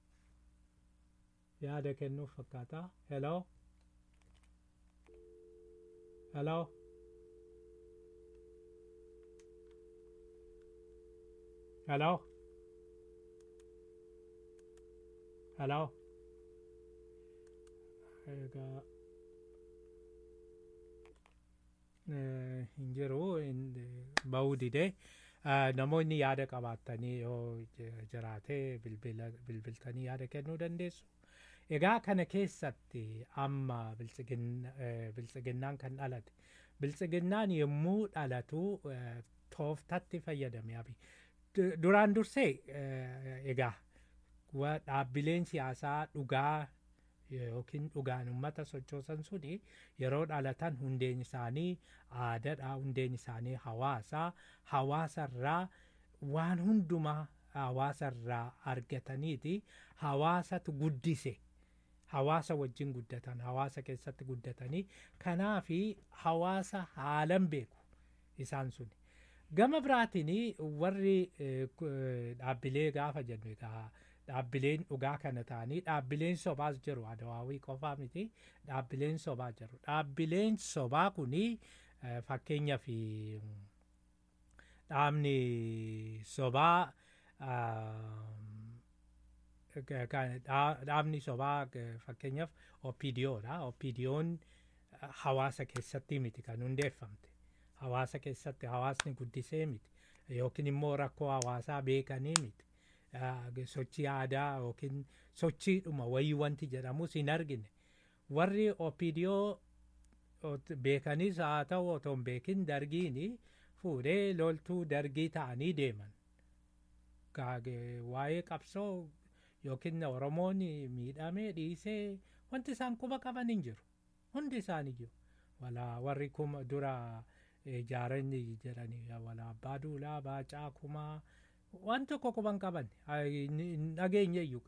Yaada kennuuf fakkaata. Hello. Hello. Hello. Hello. Egaa hin jiru bahuu didee namoonni yaada qabaatanii yoo jiraate bilbiltanii yaada kennuu dandeessu. Egaa kana keessatti amma biltsiginnaan kan dhalate. Biltsiginnaan yommuu dhalatu tooftatti fayyadame abi. Duraan dursee egaa dhaabbileen siyaasaa dhugaa yookiin dhugaan uummata sochoosan suni yeroo dhalatan hundeen isaanii aadaadha hundeen isaanii hawaasaa hawaasarraa waan hundumaa hawaasarraa argataniiti hawaasatu guddise hawaasa wajjin guddatan hawaasa keessatti guddatanii kanaafi hawaasa haalan beeku isaan suni gama biraatiin warri dhaabbilee gaafa jennu egaa dhaabbileen dhugaa kana ta'anii dhaabbileen sobaas jiru adawaawii qofaa miti dhaabbileen sobaa jiru dhaabbileen sobaa kuni fakkeenyaaf dhaabni sobaa dhaabni sobaa fakkeenyaaf OPDOdha OPDOn hawaasa keessatti miti kan hundeeffamte hawaasa keessatti hawaasni guddisee miti yookiin immoo rakkoo hawaasaa beekanii miti sochii aadaa yookiin sochiidhuma wayii wanti jedhamus hin argine warri OPDO beekanis haa ta'u otoo hin beekin dargiin fuudhee loltuu dargii ta'anii deeman waa'ee qabsoo yookiin oromoon miidhamee dhiisee wanti isaan quba qaban hin jiru hundi isaanii jiru walaa warri kuma dura ijaaranii jedhanii walaa abbaa duulaa baacaa kumaa waan tokko quban qaban dhageenyeyyuu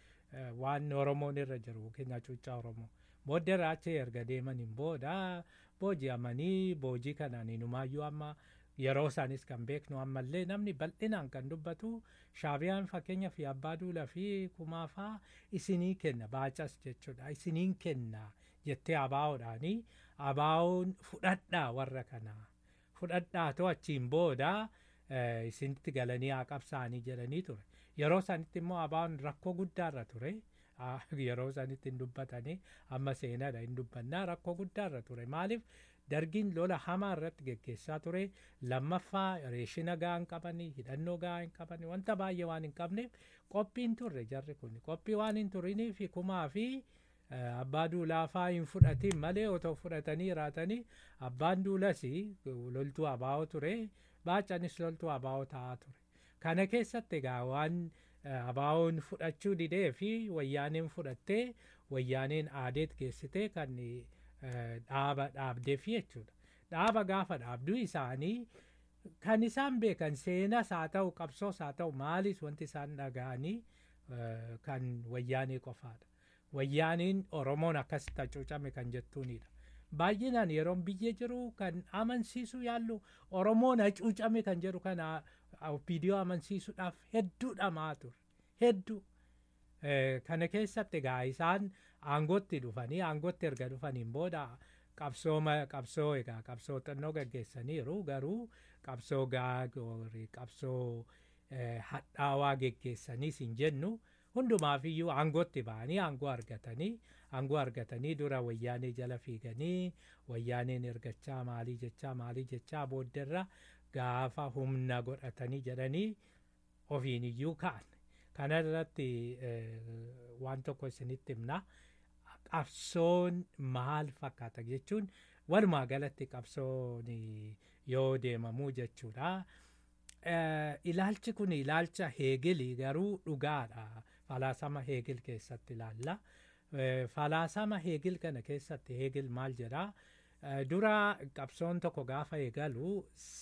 waan oromoon irra jiru yookiin hacuuccaa oromoo booddee irraa achi erga deemaniin booda booji'amanii boojii kanaan inumaayyuu amma yeroo isaanis kan beeknu ammallee namni bal'inaan kan dubbatu shaabiyaan fakkeenyaaf abbaa duulaa fi kumaafaa isinii kenna baacas jechuudha isiniin kenna jettee abaa'oodhaanii abaa'oon fudhadhaa warra kanaa fudhadhaatoo achiin booda isinitti galanii haa qabsaa'anii jedhanii ture yeroo sanitti immoo abaa'oon rakkoo guddaarra ture yeroo sanitti hin dubbatanii amma seenaadha hin dubbannaa rakkoo guddaarra ture maaliif dargiin lola hamaa irratti geggeessaa ture lammaffaa reeshina gahaa hin qabanii hidhannoo gahaa hin qabanii wanta baay'ee waan hin qabneef qophiin turre jarri kun qophii waan hin turinii fi kumaa fi abbaa duulaafaa hin fudhatiin malee otoo fudhatanii raatanii abbaan duulas loltuu abaa'oo ture baacanis loltuu abaa'oo ta'aa ture kana keessatti egaa waan abaa'oon fudhachuu didee fi wayyaaneen fudhattee wayyaaneen aadeet geessitee kan dhaaba dhaabdeef jechuudha. Dhaaba gaafa dhaabduu isaanii kan isaan beekan seenas haa ta'u qabsoos haa ta'u maalis wanti isaan dhaga'anii kan wayyaanee qofaadha. Wayyaaniin Oromoon akkasitti hacuucame kan jettuunidha. Baay'inaan yeroon biyya jiru kan amansiisu yaallu Oromoon hacuucame kan jedhu kana viidiyoo amansiisuudhaaf hedduu dhamaa ture. Hedduu. Kana keessatti egaa isaan aangootti dhufanii aangootti erga dhufaniin booda qabsoo qabsoo egaa qabsoo xinnoo gaggeessaniiru garuu qabsoo gaagoorii qabsoo hadhaawaa geggeessaniis hin jennu hundumaafiyyuu aangootti ba'anii aangoo argatanii aangoo argatanii dura wayyaanee jala fiiganii wayyaaneen ergachaa maalii jechaa maalii jechaa boodderra gaafa humna godhatanii jedhanii ofiin iyyuu ka'an kana irratti waan tokko isinitti himna qabsoon maal fakkaata jechuun walumaa galatti qabsoon yoo deemamuu jechuudha. Ilaalchi kun ilaalcha heegilii garuu dhugaadha. Falaasama heegil keessatti ilaalla. Falaasama heegil kana keessatti heegil maal jedhaa? Dura qabsoon tokko gaafa eegalu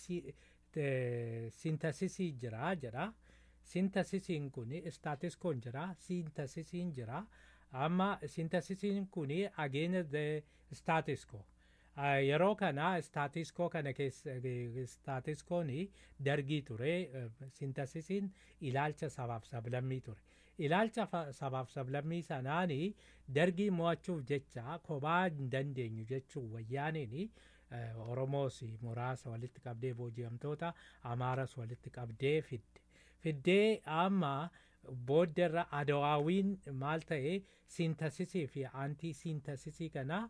sintasisii jira jedha. Sintasisiin kun istaatiskoon jira. Sintasisiin jira. Amma sintasisiin kun against the staatiskoo. yeroo kana istaatiskoo kana keessa istaatiskoon dargii ture sintasisiin ilaalcha sabaaf sablammii ture ilaalcha sabaaf sablammii sanaan dargii mo'achuuf jecha kophaa hin dandeenyu jechuun wayyaaniin oromoos muraasa walitti qabdee booji'amtoota amaaras walitti qabdee fidde fiddee amma booddarra adawaawiin maal ta'e sintasisii fi aantii sintasisii kana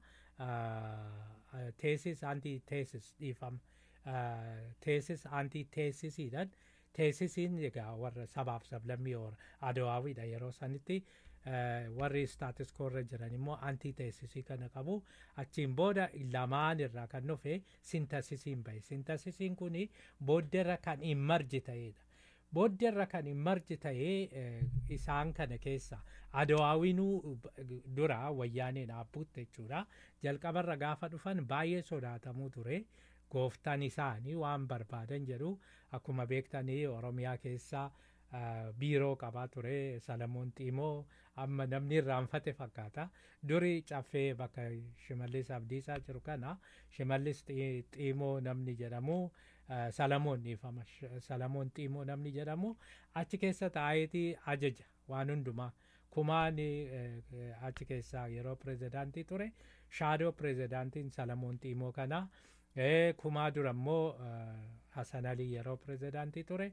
teesis anti teesis dhiifama teesis anti teesisiidhaan teesisiin egaa warra sabaaf sablammii adawaawiidha yeroo sanitti warri staatiskoorra jiran immoo anti teesisii kana qabu achiin booda lamaan irraa kan dhufe sintasisiin bahe sintasisiin kun booddarra kan hin marji ta'edha. booddarra kan hin marji ta'ee isaan kana keessa adawaawinuu dura wayyaaneen abbuutti jechuudha jalqabarra gaafa dhufan baay'ee sodaatamuu ture gooftaan isaanii waan barbaadan jedhu akkuma beektanii oromiyaa keessa biiroo qabaa ture salamoon xiimoo amma namni irraanfate fakkaata duri caffee bakka shimallis abdiisaa jiru kana shimallis xiimoo namni jedhamu salamoon dhiifama salamoon xiimoo namni jedhamu achi keessa taa'eeti ajaja waan hundumaa kumaan achi keessaa yeroo pirezidaantii ture shaadoo pirezidaantiin salamoon xiimoo kana kumaa dura immoo hasan alii yeroo pirezidaantii ture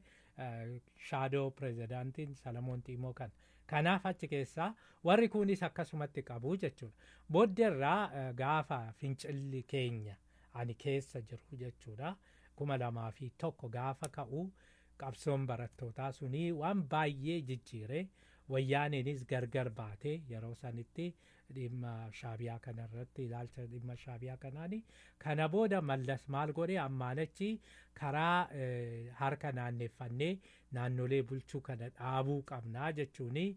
shaadoo pirezidaantiin salamoon xiimoo kana kanaaf achi keessaa warri kunis akkasumatti qabu jechuudha booddeerraa gaafa fincilli keenya ani keessa jiru jechuudha kuma lamaa fi tokko gaafa ka'u qabsoon barattootaa sunii waan baay'ee jijjiire wayyaaniinis gargar baate yeroo sanitti dhimma shaabiyaa kanarratti ilaalcha dhimma shaabiyaa kanaani kana booda mallas maal godhe ammaanachi karaa harka naanneffannee naannolee bulchuu kana dhaabuu qabnaa jechuuni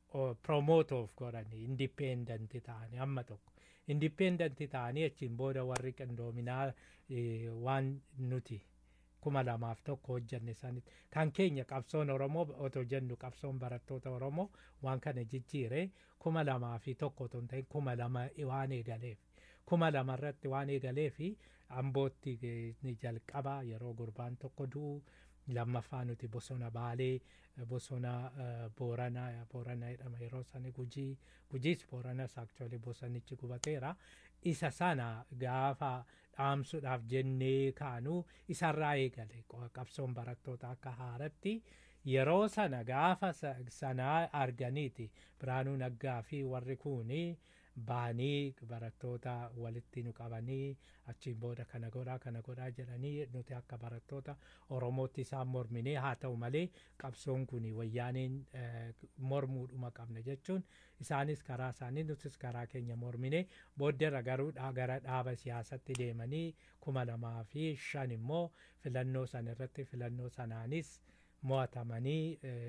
promote of godhani indipendenti ta'anii amma tokko indipendenti ta'anii achiin booda warri qindoominaa waan nuti kuma lamaaf tokko hojjenne sanitti kan keenya qabsoon oromoo otoo jennu qabsoon barattoota oromoo waan kana jijjiire kuma lamaa fi tokko otoo hin ta'in kuma lama waan eegaleef kuma lama irratti waan eegaleef ambootti ni jalqaba yeroo gurbaan tokko du'u lammaffaa nuti bosona baalee bosona booranaa booranaa jedhama yeroo sani gujii gujiis booranas aktuali bosonichi gubateera isa sana gaafa dhaamsuudhaaf jennee kaanu isarraa eegale qabsoon barattoota akka haaratti yeroo sana gaafa sanaa arganiiti biraanuu naggaa fi warri kuuni baanii barattoota walitti nu qabanii achiin booda kana godhaa kana godhaa jedhanii nuti akka barattoota oromootti isaan morminee haa ta'u malee qabsoon kun wayyaaneen mormuudhuma qabna jechuun isaanis karaa isaanii nutis karaa keenya morminee booddeerra garuu gara dhaaba siyaasatti deemanii kuma lamaa fi shan immoo filannoo san irratti filannoo sanaanis mo'atamanii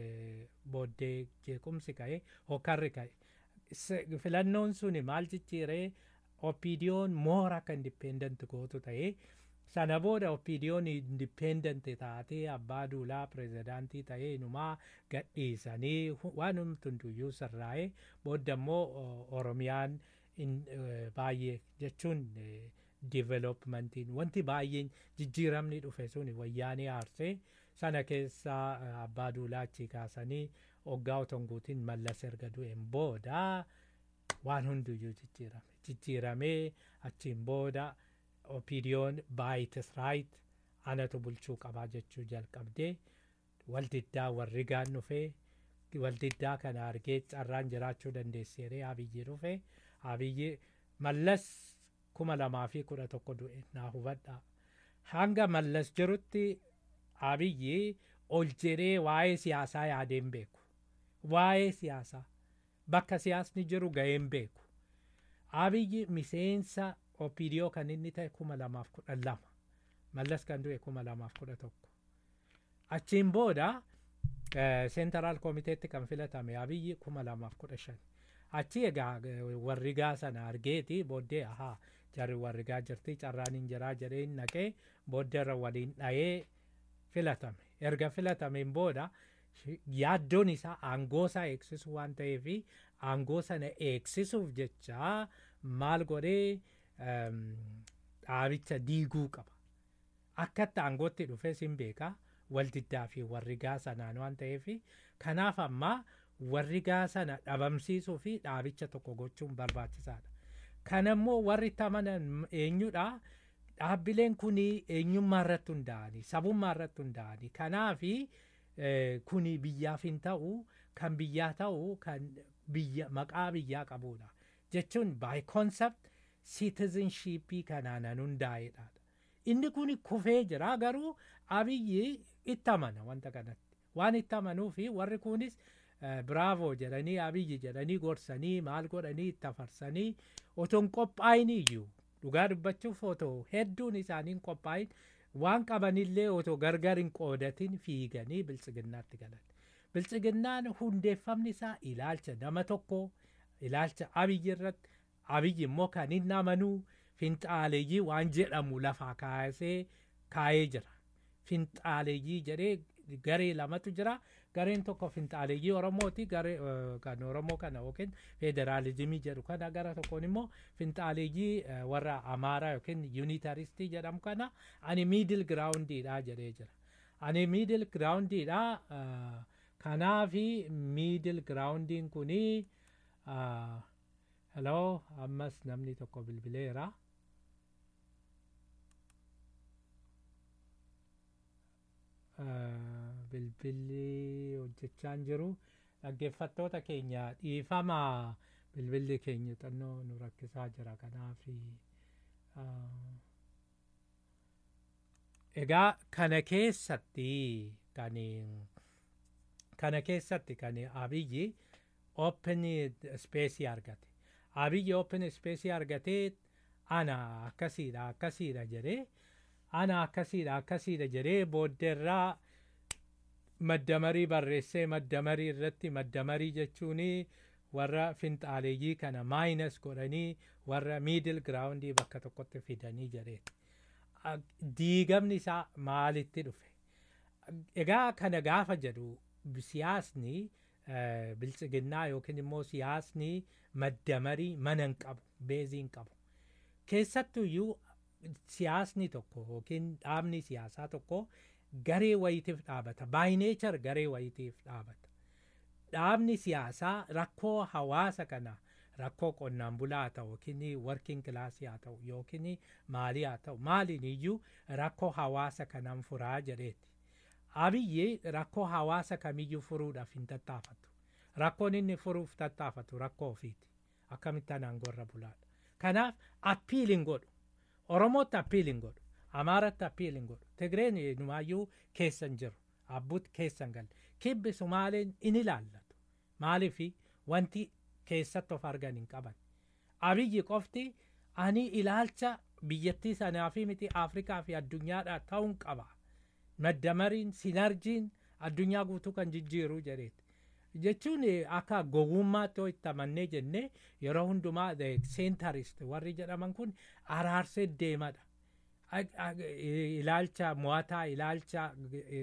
booddee jeequmsi ka'e hokkarri ka'e filannoon suni maal jijjiiree oppiidiyoon moora akka indipendent gootu ta'ee sana booda oppiidiyoon indipendent taatee abbaa duulaa pirezidaantii ta'ee inumaa gadhiisanii waan hunduyyuu sirraa'ee booda immoo oromiyaan baay'ee jechuun divelopmentiin wanti baay'een jijjiiramni dhufe sun wayyaanee aarsee sana keessaa abbaa duulaa achii kaasanii oggaa otonguutiin mallas erga du'een booda waan hunduyyuu jijjiirame jijjiiramee achiin booda opiidiyoon baayitis raayit anatu bulchuu qabaa jechuu jalqabdee waldiddaa warri gaan dhufee waldiddaa kana argee carraan jiraachuu dandeesseeree abiyyi dhufe abiyyi mallas kuma lamaa fi kudha tokko du'e naa hubadhaa hanga mallas jirutti abiyyi ol jedhee waa'ee siyaasaa yaadeen beeku waa'ee siyaasaa bakka siyaasni jiru ga'een beeku abiyyi miseensa opiidiyoo kan inni ta'e kuma lamaaf kudhan lama mallas kan du'e kuma lamaaf kudha tokko achiin booda seentaraal komiteetti kan filatame abiyyi kuma lamaaf kudha shan achi egaa warrigaa sana argeeti booddee ahaa jarri warrigaa jirti carraan hin jiraa jedhee hin naqee booddeerra waliin dhayee filatame erga filatameen booda yaaddoon isaa aangoo isaa eegsisuu waan ta'eef aangoo sana eegsisuuf jecha maal godhee dhaabicha diiguu qaba akkatti aangootti dhufee sin beeka waldiddaa fi warrigaa sanaan waan ta'eef kanaaf amma warrigaa sana dhabamsiisuu fi dhaabicha tokko gochuun barbaachisaadha. Kanammoo warri itti amanan eenyudha? Dhaabbileen kun eenyummaa irratti hundaa'anii sabummaa irratti hundaa'anii kanaafi kuni biyyaaf hin ta'u kan biyyaa ta'u kan biyya maqaa biyyaa qabudha jechuun by concept citizenshipii kanaanan hundaa'edha. Inni kun kufee jira garuu abiyyi itti amana wanta kanatti waan itti amanuu fi warri kunis biraavoo jedhanii abiyyi jedhanii gorsanii maal godhanii itti afarsanii otoo hin qophaa'in iyyuu dhugaa dubbachuuf otoo hedduun isaanii hin qophaa'in waan qabanillee otoo gargar hin qoodatin fiiganii biltsiginnaatti galan. Biltsiginnaan hundeeffamni isaa ilaalcha nama tokko ilaalcha abiyyi irratti abiyyi immoo kan hin amanuu finxaaleeyyii waan jedhamu lafaa kaasee kaayee jira. Finxaaleeyyii jedhee garee lamatu jira. Gareen tokko finxaaleeyyii Oromooti. Garee kan Oromoo kana yookiin federaalizimii jedhu kana gara tokkoon immoo finxaaleeyyii warra Amaaraa yookiin yuunitaristii jedhamu kana ani miidil giraawundiidha jedhee jira. Ani miidil giraawundiidha. Kanaafi miidil giraawundiin kunii hello ammas namni tokko bilbileera. bilbilli hojjechaa hin jiru dhaggeeffattoota keenya dhiifama bilbilli keenya xannoo nu rakkisaa jira kanaaf egaa kana keessatti kan kana keessatti kan abiyyi open space argate abiyyi open space argatee ana akkasiidha akkasiidha jedhee ana akkasiidha akkasiidha jedhee booddeerraa maddamarii barreessee maddamarii irratti maddamarii jechuun warra finxaaleeyyii kana maayinas godhanii warra miidil giraawundii bakka tokkotti fidanii jedheeti. Diigamni isaa maalitti dhufe? Egaa kana gaafa jedhu siyaasni biltsiginnaa yookiin immoo siyaasni maddamarii mana hin qabu, beezii hin qabu. Keessattuyyuu siyaasni tokko yookiin dhaabni siyaasaa tokko garee wayitiif dhaabata. Baayineechar garee wayitiif dhaabata. Dhaabni siyaasaa rakkoo hawaasa kana rakkoo qonnaan bulaa haa ta'u yookiin working kilaasii haa ta'u yookiin maalii haa ta'u maaliin iyyuu rakkoo hawaasa kanaan furaa jedheeti. Abiyyi rakkoo hawaasa kamiyyuu furuudhaaf hin tattaafatu. Rakkoon inni furuuf tattaafatu rakkoo ofiiti. Akkamitti anaan gorra bulaadha. Kanaaf appiiliin godhu. Oromootti appiiliin godhu. Amaaratti appiiliin godhu. Tigreen numaayyuu keessan jiru. Abbuutti keessan galle. Kibbi Sumaaleen in ilaallatu. Maaliifi wanti keessatti of argan hin qaban. Abiyyi qofti ani ilaalcha biyyattii sanaa fi miti Afrikaa fi addunyaadhaa ta'uun qaba. Maddamariin, sinarjiin addunyaa guutuu kan jijjiiruu jedheeti. Jechuun akka gowwummaatti itti amannee jennee yeroo hundumaa seentarist warri jedhaman kun araarsee deemadha. Ilaalcha mo'ataa, ilaalcha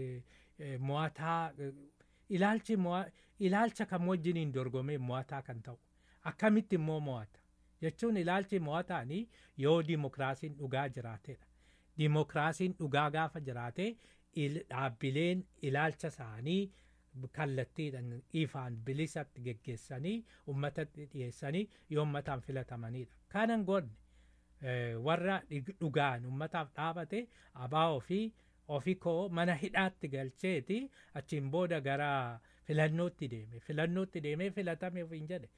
mo'ataa, ilaalchi ilaalcha kam wajjiniin dorgomee mo'ataa kan ta'u. Akkamitti immoo mo'ata? Jechuun ilaalchi mo'ataanii yoo dimokiraasiin dhugaa jiraatedha. Dimokiraasiin dhugaa gaafa jiraate dhaabbileen ilaalcha isaanii kallattiidhaan ifaan bilisatti geggeessanii uummatatti dhiyeessanii yoo uummataan filatamanidha. Kanan godne warra dhugaan uummataaf dhaabate abaa ofii ofii koo mana hidhaatti galcheeti achiin booda gara filannootti deeme filannootti deemee filatame ofiin jedhe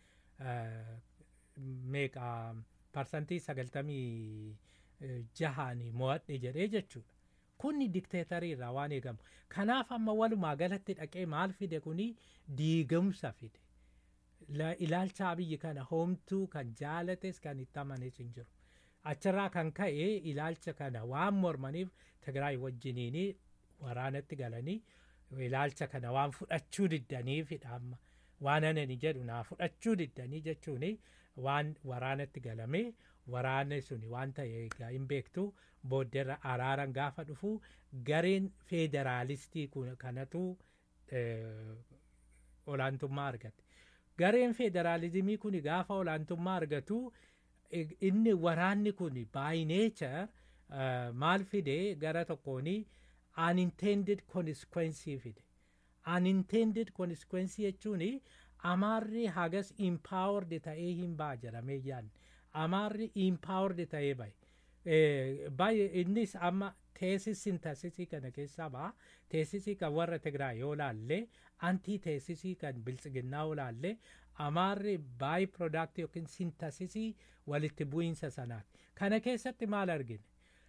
meeqa parsantii sagaltamii jahaanii mo'adhe jedhee jechuudha. Kunni dikteetarii irraa waan eegamu. Kanaaf amma walumaa galatti dhaqee maal fide kuni diigamsa fide. La- ilaalcha abiyyi kana homtuu kan jaalates kan itti amanes hin jiru achirraa kan ka'e ilaalcha kana waan mormaniif tigraay wajjiniini waraanatti galanii ilaalcha kana waan fudhachuu diddaniifidha amma waan anani jedhu naa fudhachuu diddanii jechuuni waan waraanatti galamee waraanni suni waan ta'e egaa hin beektu booddeerra araaran gaafa dhufu gareen feederaalistii kun- kanatu eh, olaantummaa argate gareen feederaalizimii kun gaafa olaantummaa argatu ig- inni waraanni kun by nature uh, maal fide gara tokkooni unintended consequence fide unintended consequence jechuun amaarri hagas empowered ta'ee hin baa jedhamee yaadne amaarri empowered ta'ee bahe Eh, baay'ee innis amma teesis sintasisii kana keessaa ba'a teesisii kan warra tigraay yoo laalle antii teesisii kan biltsiginnaa yoo laalle amaarri baay product yookiin sintasisii walitti bu'iinsa sanaati kana keessatti maal argine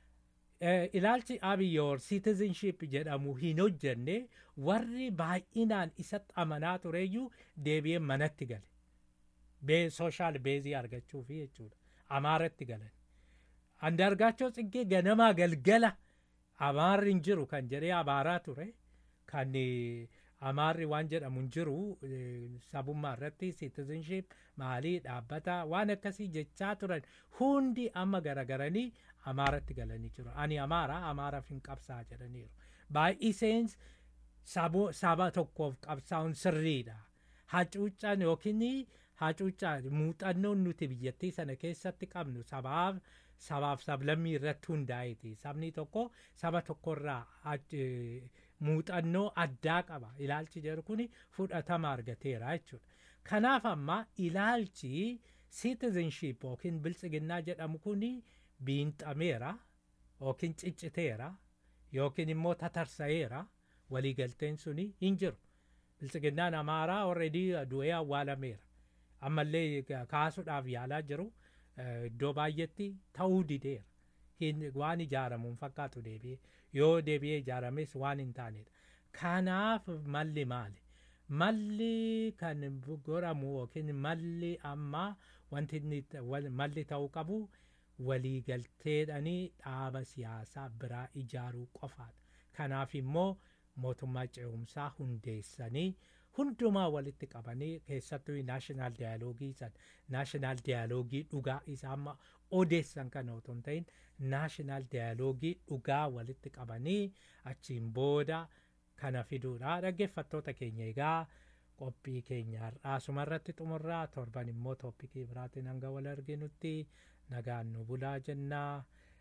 Eh, ilaalchi abiyyoor citizenship jedhamu hin hojjenne warri baay'inaan isatti amanaa tureyyuu deebi'ee manatti gale bee sooshaal beezii argachuufi jechuudha amaaratti galan andargaachoo tsiggee ganamaa galgala amaarri hin jiru kan jedhee abaaraa ture kan eh, amaarri waan jedhamu hin jiru eh, sabummaa irratti citizenship maalii dhaabbata waan akkasii jechaa turan hundi amma garagaranii amaaratti galanii jiru ani amaara amaaraaf hin qabsaa jedhaniiru baay'iseens sabo- saba tokkoof qabsaa'uun sirriidha hacuuccaan yookiin hacuuccaan muuxannoon nuti biyyattii sana keessatti qabnu sabaaf sabaaf sablammii irratti hundaa'eeti sabni tokko saba tokkorraa hac- eh, muuxannoo addaa qaba ilaalchi jedhu kun fudhatama argateera jechuudha kanaaf amma ilaalchi citizenship yookiin biltsiginnaa jedhamu kun biinxameera yookiin cicciteera yookiin immoo tatarsa'eera waliigalteen suni hin jiru biltsiginnaan amaaraa already du'ee awwaalameera ammallee kaasuudhaaf yaalaa jiru eh, iddoo baay'etti ta'uu dideera hin waan ijaaramu hin fakkaatu deebi'ee yoo deebi'ee ijaarames waan hin taanedha kanaaf malli maali malli kan godhamu yookiin malli amma wanti inni ta- wal- malli ta'uu qabu waliigalteedhanii dhaaba siyaasaa biraa ijaaruu qofaadha kanaaf immoo mootummaa ce'umsaa hundeessanii hundumaa walitti qabanii keessattuu naashinaal daayaloogii san naashinaal daayaloogii dhugaa isa amma odeessan kana otoo hin ta'in naashinaal daayaloogii dhugaa walitti qabanii achiin booda kana fiduudha dhaggeeffattoota keenya egaa qophii keenya har'aa asuma irratti xumurraa torban immoo tooppikii biraatiin hanga wal arginutti nagaan nu bulaa jennaa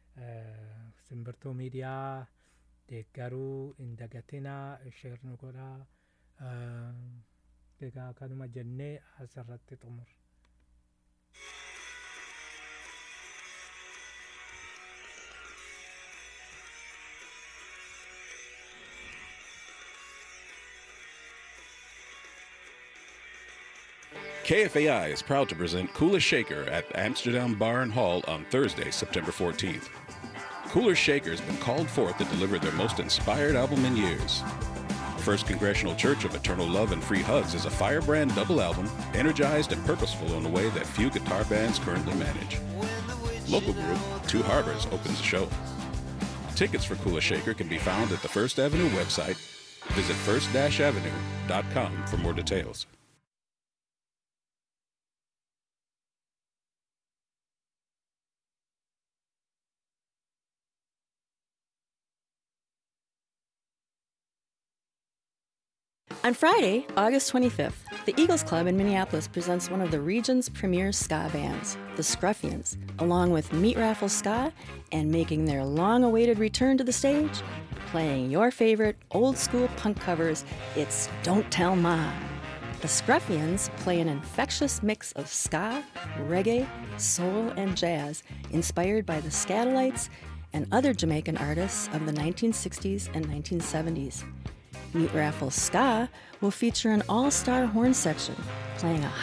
eh, simbirtuu miidiyaa deeggaruu hin dagatinaa sheer nu godhaa eh, egaa kanuma jennee asirratti xumur KFAI is proud to present Cooler Shaker at the Amsterdam Bar and Hall on Thursday, September 14th. Cooler Shaker has been called forth to deliver their most inspired album in years. First Congregational Church of Eternal Love and Free Hugs is a firebrand double album, energized and purposeful in a way that few guitar bands currently manage. Local group Two Harbors opens the show. Tickets for Cooler Shaker can be found at the First Avenue website. Visit first-avenue.com for more details. On Friday, August 25th, the Eagles Club in Minneapolis presents one of the region's premier ska bands, the Scruffians, along with Meat Raffle Ska and making their long awaited return to the stage, playing your favorite old school punk covers, it's Don't Tell Ma. The Scruffians play an infectious mix of ska, reggae, soul, and jazz inspired by the Scatolites and other Jamaican artists of the 1960s and 1970s. Meat Raffle Ska will feature an all star horn section playing a